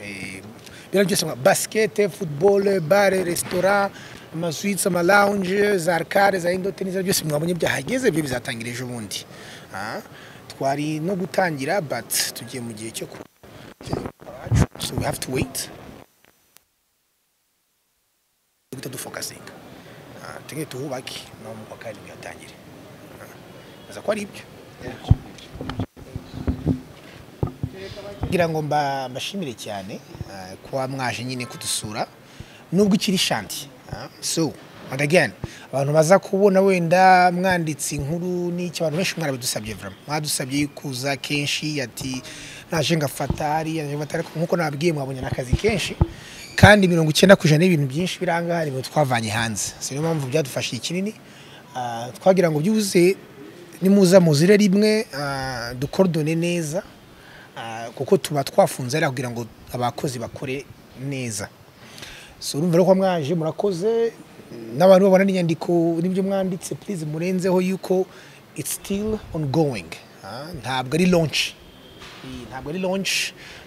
Eh, biriya byose nka basikete football bare resitora amaswitsi amalounge za arcade za indote n'izo byose mwabonye byahageze byo bizatangira ejo bundi Ah, twari no gutangira but tugiye mu gihe cyo ku so we have to wait guhita dufokasinga tugende tuhubake naho mu kwa karindwi hatangire aza ko ari ibyo kugira ngo mba- mbashimire cyane ah, kuba mwaje nyine kudusura nubwo ikiri shanti ah. so and again abantu baza kubona wenda mwanditse inkuru n'icyo abantu benshi mwarabidusabye vraiment mwadusabye kuza kenshi ati naje ngafata hariya naje ngafata ariko nk'uko nababwiye mwabonye n'akazi kenshi kandi mirongo icyenda ku ijana y'ibintu byinshi biranga hari ibintu twavanye hanze si niyo mpamvu byadufashije kinini Ah, twagira ngo byuze nimuza muzire rimwe ah, dukorodone neza Ah, kuko tuba twafunze ari kugira ngo abakozi bakore neza so urumva rero ko mwaje murakoze n'abantu babona n'inyandiko n'ibyo mwanditse please murenzeho yuko it's still ongoing Ah, ntabwo ari launch Iyi ntabwo ari launch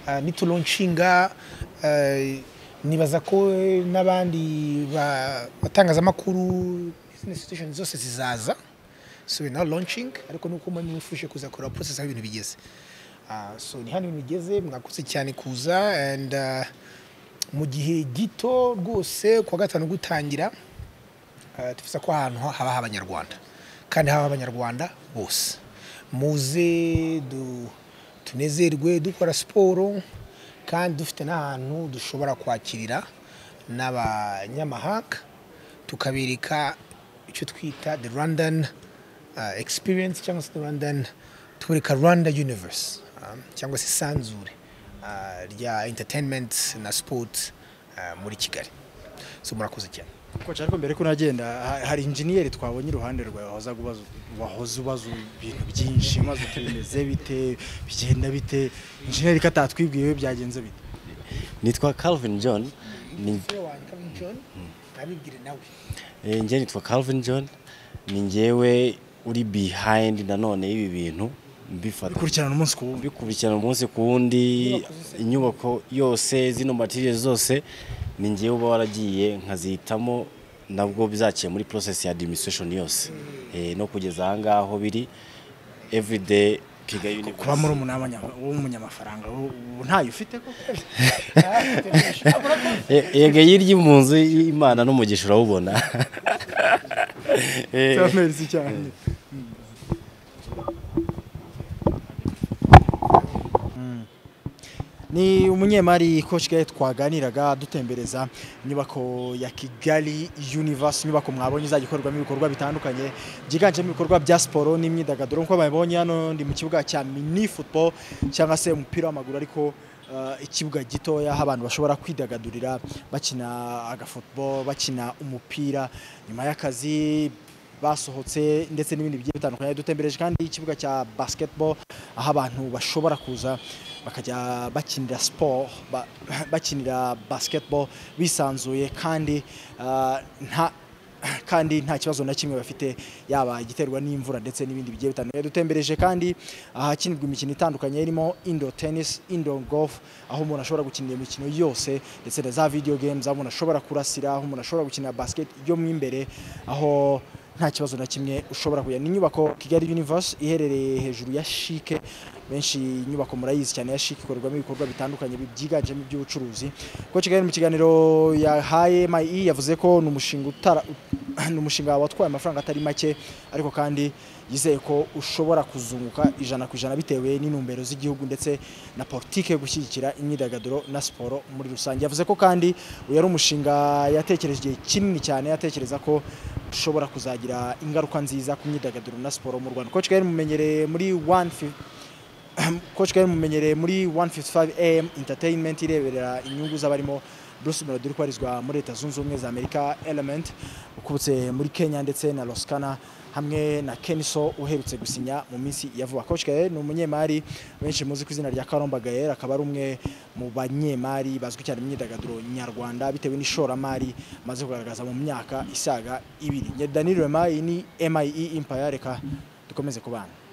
Ah, ni tulaunchinga eh, nibaza ko eh, n'abandi ba- batangazamakuru business institutions zose zizaza so we're now launching ariko nuko mwe mwifuje kuza kureba process aho ibintu bigeze Ah, so ni hano ibintu bigeze mwakoze cyane kuza and ah, mu gihe gito rwose kuwa gatanu gutangira ah, twifuza ko ahantu haba h'abanyarwanda kandi haba abanyarwanda bose muze du- tunezerwe dukora siporo kandi dufite n'ahantu dushobora kwakirira n'abanyamahanga tukabereka icyo twita the rwandan uh, experience cyangwa se the rwandan tubereka rwanda universe um, cyangwa se isanzure uh, rya entertainment na sport uh, muri kigali so murakoze cyane kuko nshaka mbere ko unagenda ha- hari injeniyeri twabonye iruhande rwawe wahoza ubaza wahoze ubaza ibintu byinshi maze uti bimeze bite bigenda bite injeniyeri ko atatwibwiye byagenze bite nitwa calvin john ni, nabibwire nawe eh, njye nitwa calvin john ni njyewe uri behind nanone y'ibi bintu mbifata bikurikirana umunsi ku wundi bikurikirana umunsi ku wundi inyubako yose zino materiye zose ni njyewe uba waragiye nkazihitamo nabwo bizaciye muri process ya administration yose eh, no kugeza aha ngaho biri everyday kiga kuba muri university umunani w'umunyamafaranga ubu- ubu ntayo ufite koko Eh, yega yirya mu nzu y'imana n'umugisha urawubona Eh, Merci cyane Mm. ni umunyemari coach Gay twaganiraga dutembereza inyubako ya Kigali Universe inyubako mwabonye izajya ikorerwamo ibikorwa bitandukanye byiganjemo ibikorwa bya siporo n'imyidagaduro nk'uko babibonye hano ndi mu kibuga cya mini football cyangwa se umupira w'amaguru ariko uh, ikibuga gitoya aho abantu bashobora kwidagadurira bakina agafootball bakina umupira nyuma y'akazi basohotse ndetse n'ibindi bigiye bitandukanye dutembereje kandi ikibuga cya basketball aho abantu bashobora kuza bakajya bakinira sport ba- bakinira basketball bisanzuye kandi ah, nta kandi nta kibazo na kimwe bafite yaba igiterwa n'imvura ndetse n'ibindi bigiye bitandukanye dutembereje kandi ahakinirwa imikino itandukanye irimo indoor tennis indoor golf aho umuntu ashobora gukinira imikino yose ndetse na za video games aho umuntu ashobora kurasira aho umuntu ashobora gukina basket yo mu imbere aho nta kibazo na kimwe ushobora kujya ni inyubako kigali universe iherereye hejuru ya shike benshi inyubako murayizi cyane ya shike ikorerwamo ibikorwa bitandukanye bi- byiganjemo iby'ubucuruzi ko kigali mu kiganiro yahaye mayi yavuze ko ni umushinga utara ut- ni umushinga watwaye amafaranga atari make ariko kandi yizeye ko ushobora kuzunguka ijana ku ijana bitewe n'intumbero z'igihugu ndetse na politike yo gushyigikira imyidagaduro na siporo muri rusange yavuze ko kandi uyu ari umushinga yatekereje igihe kinini cyane atekereza ko ushobora kuzagira ingaruka nziza ku myidagaduro na siporo mu rwanda coach Gahini mumenyereye muri one fi- coach Gahini mumenyereye muri 155 am entertainment ireberera inyungu z'abarimo Bruce Melody uri kubarizwa muri leta zunze ubumwe za amerika element ukubutse muri kenya ndetse na roskana hamwe na keniso uherutse gusinya mu minsi ya vuba coach Gahini ni umunyemari benshi muzi ku izina rya karomba gael akaba ari umwe mu banyemari bazwi cyane mu myidagaduro nyarwanda bitewe n'ishoramari maze kugaragaza mu myaka isaga ibiri Danilo Emayi ni MIE Empire reka dukomeze kubana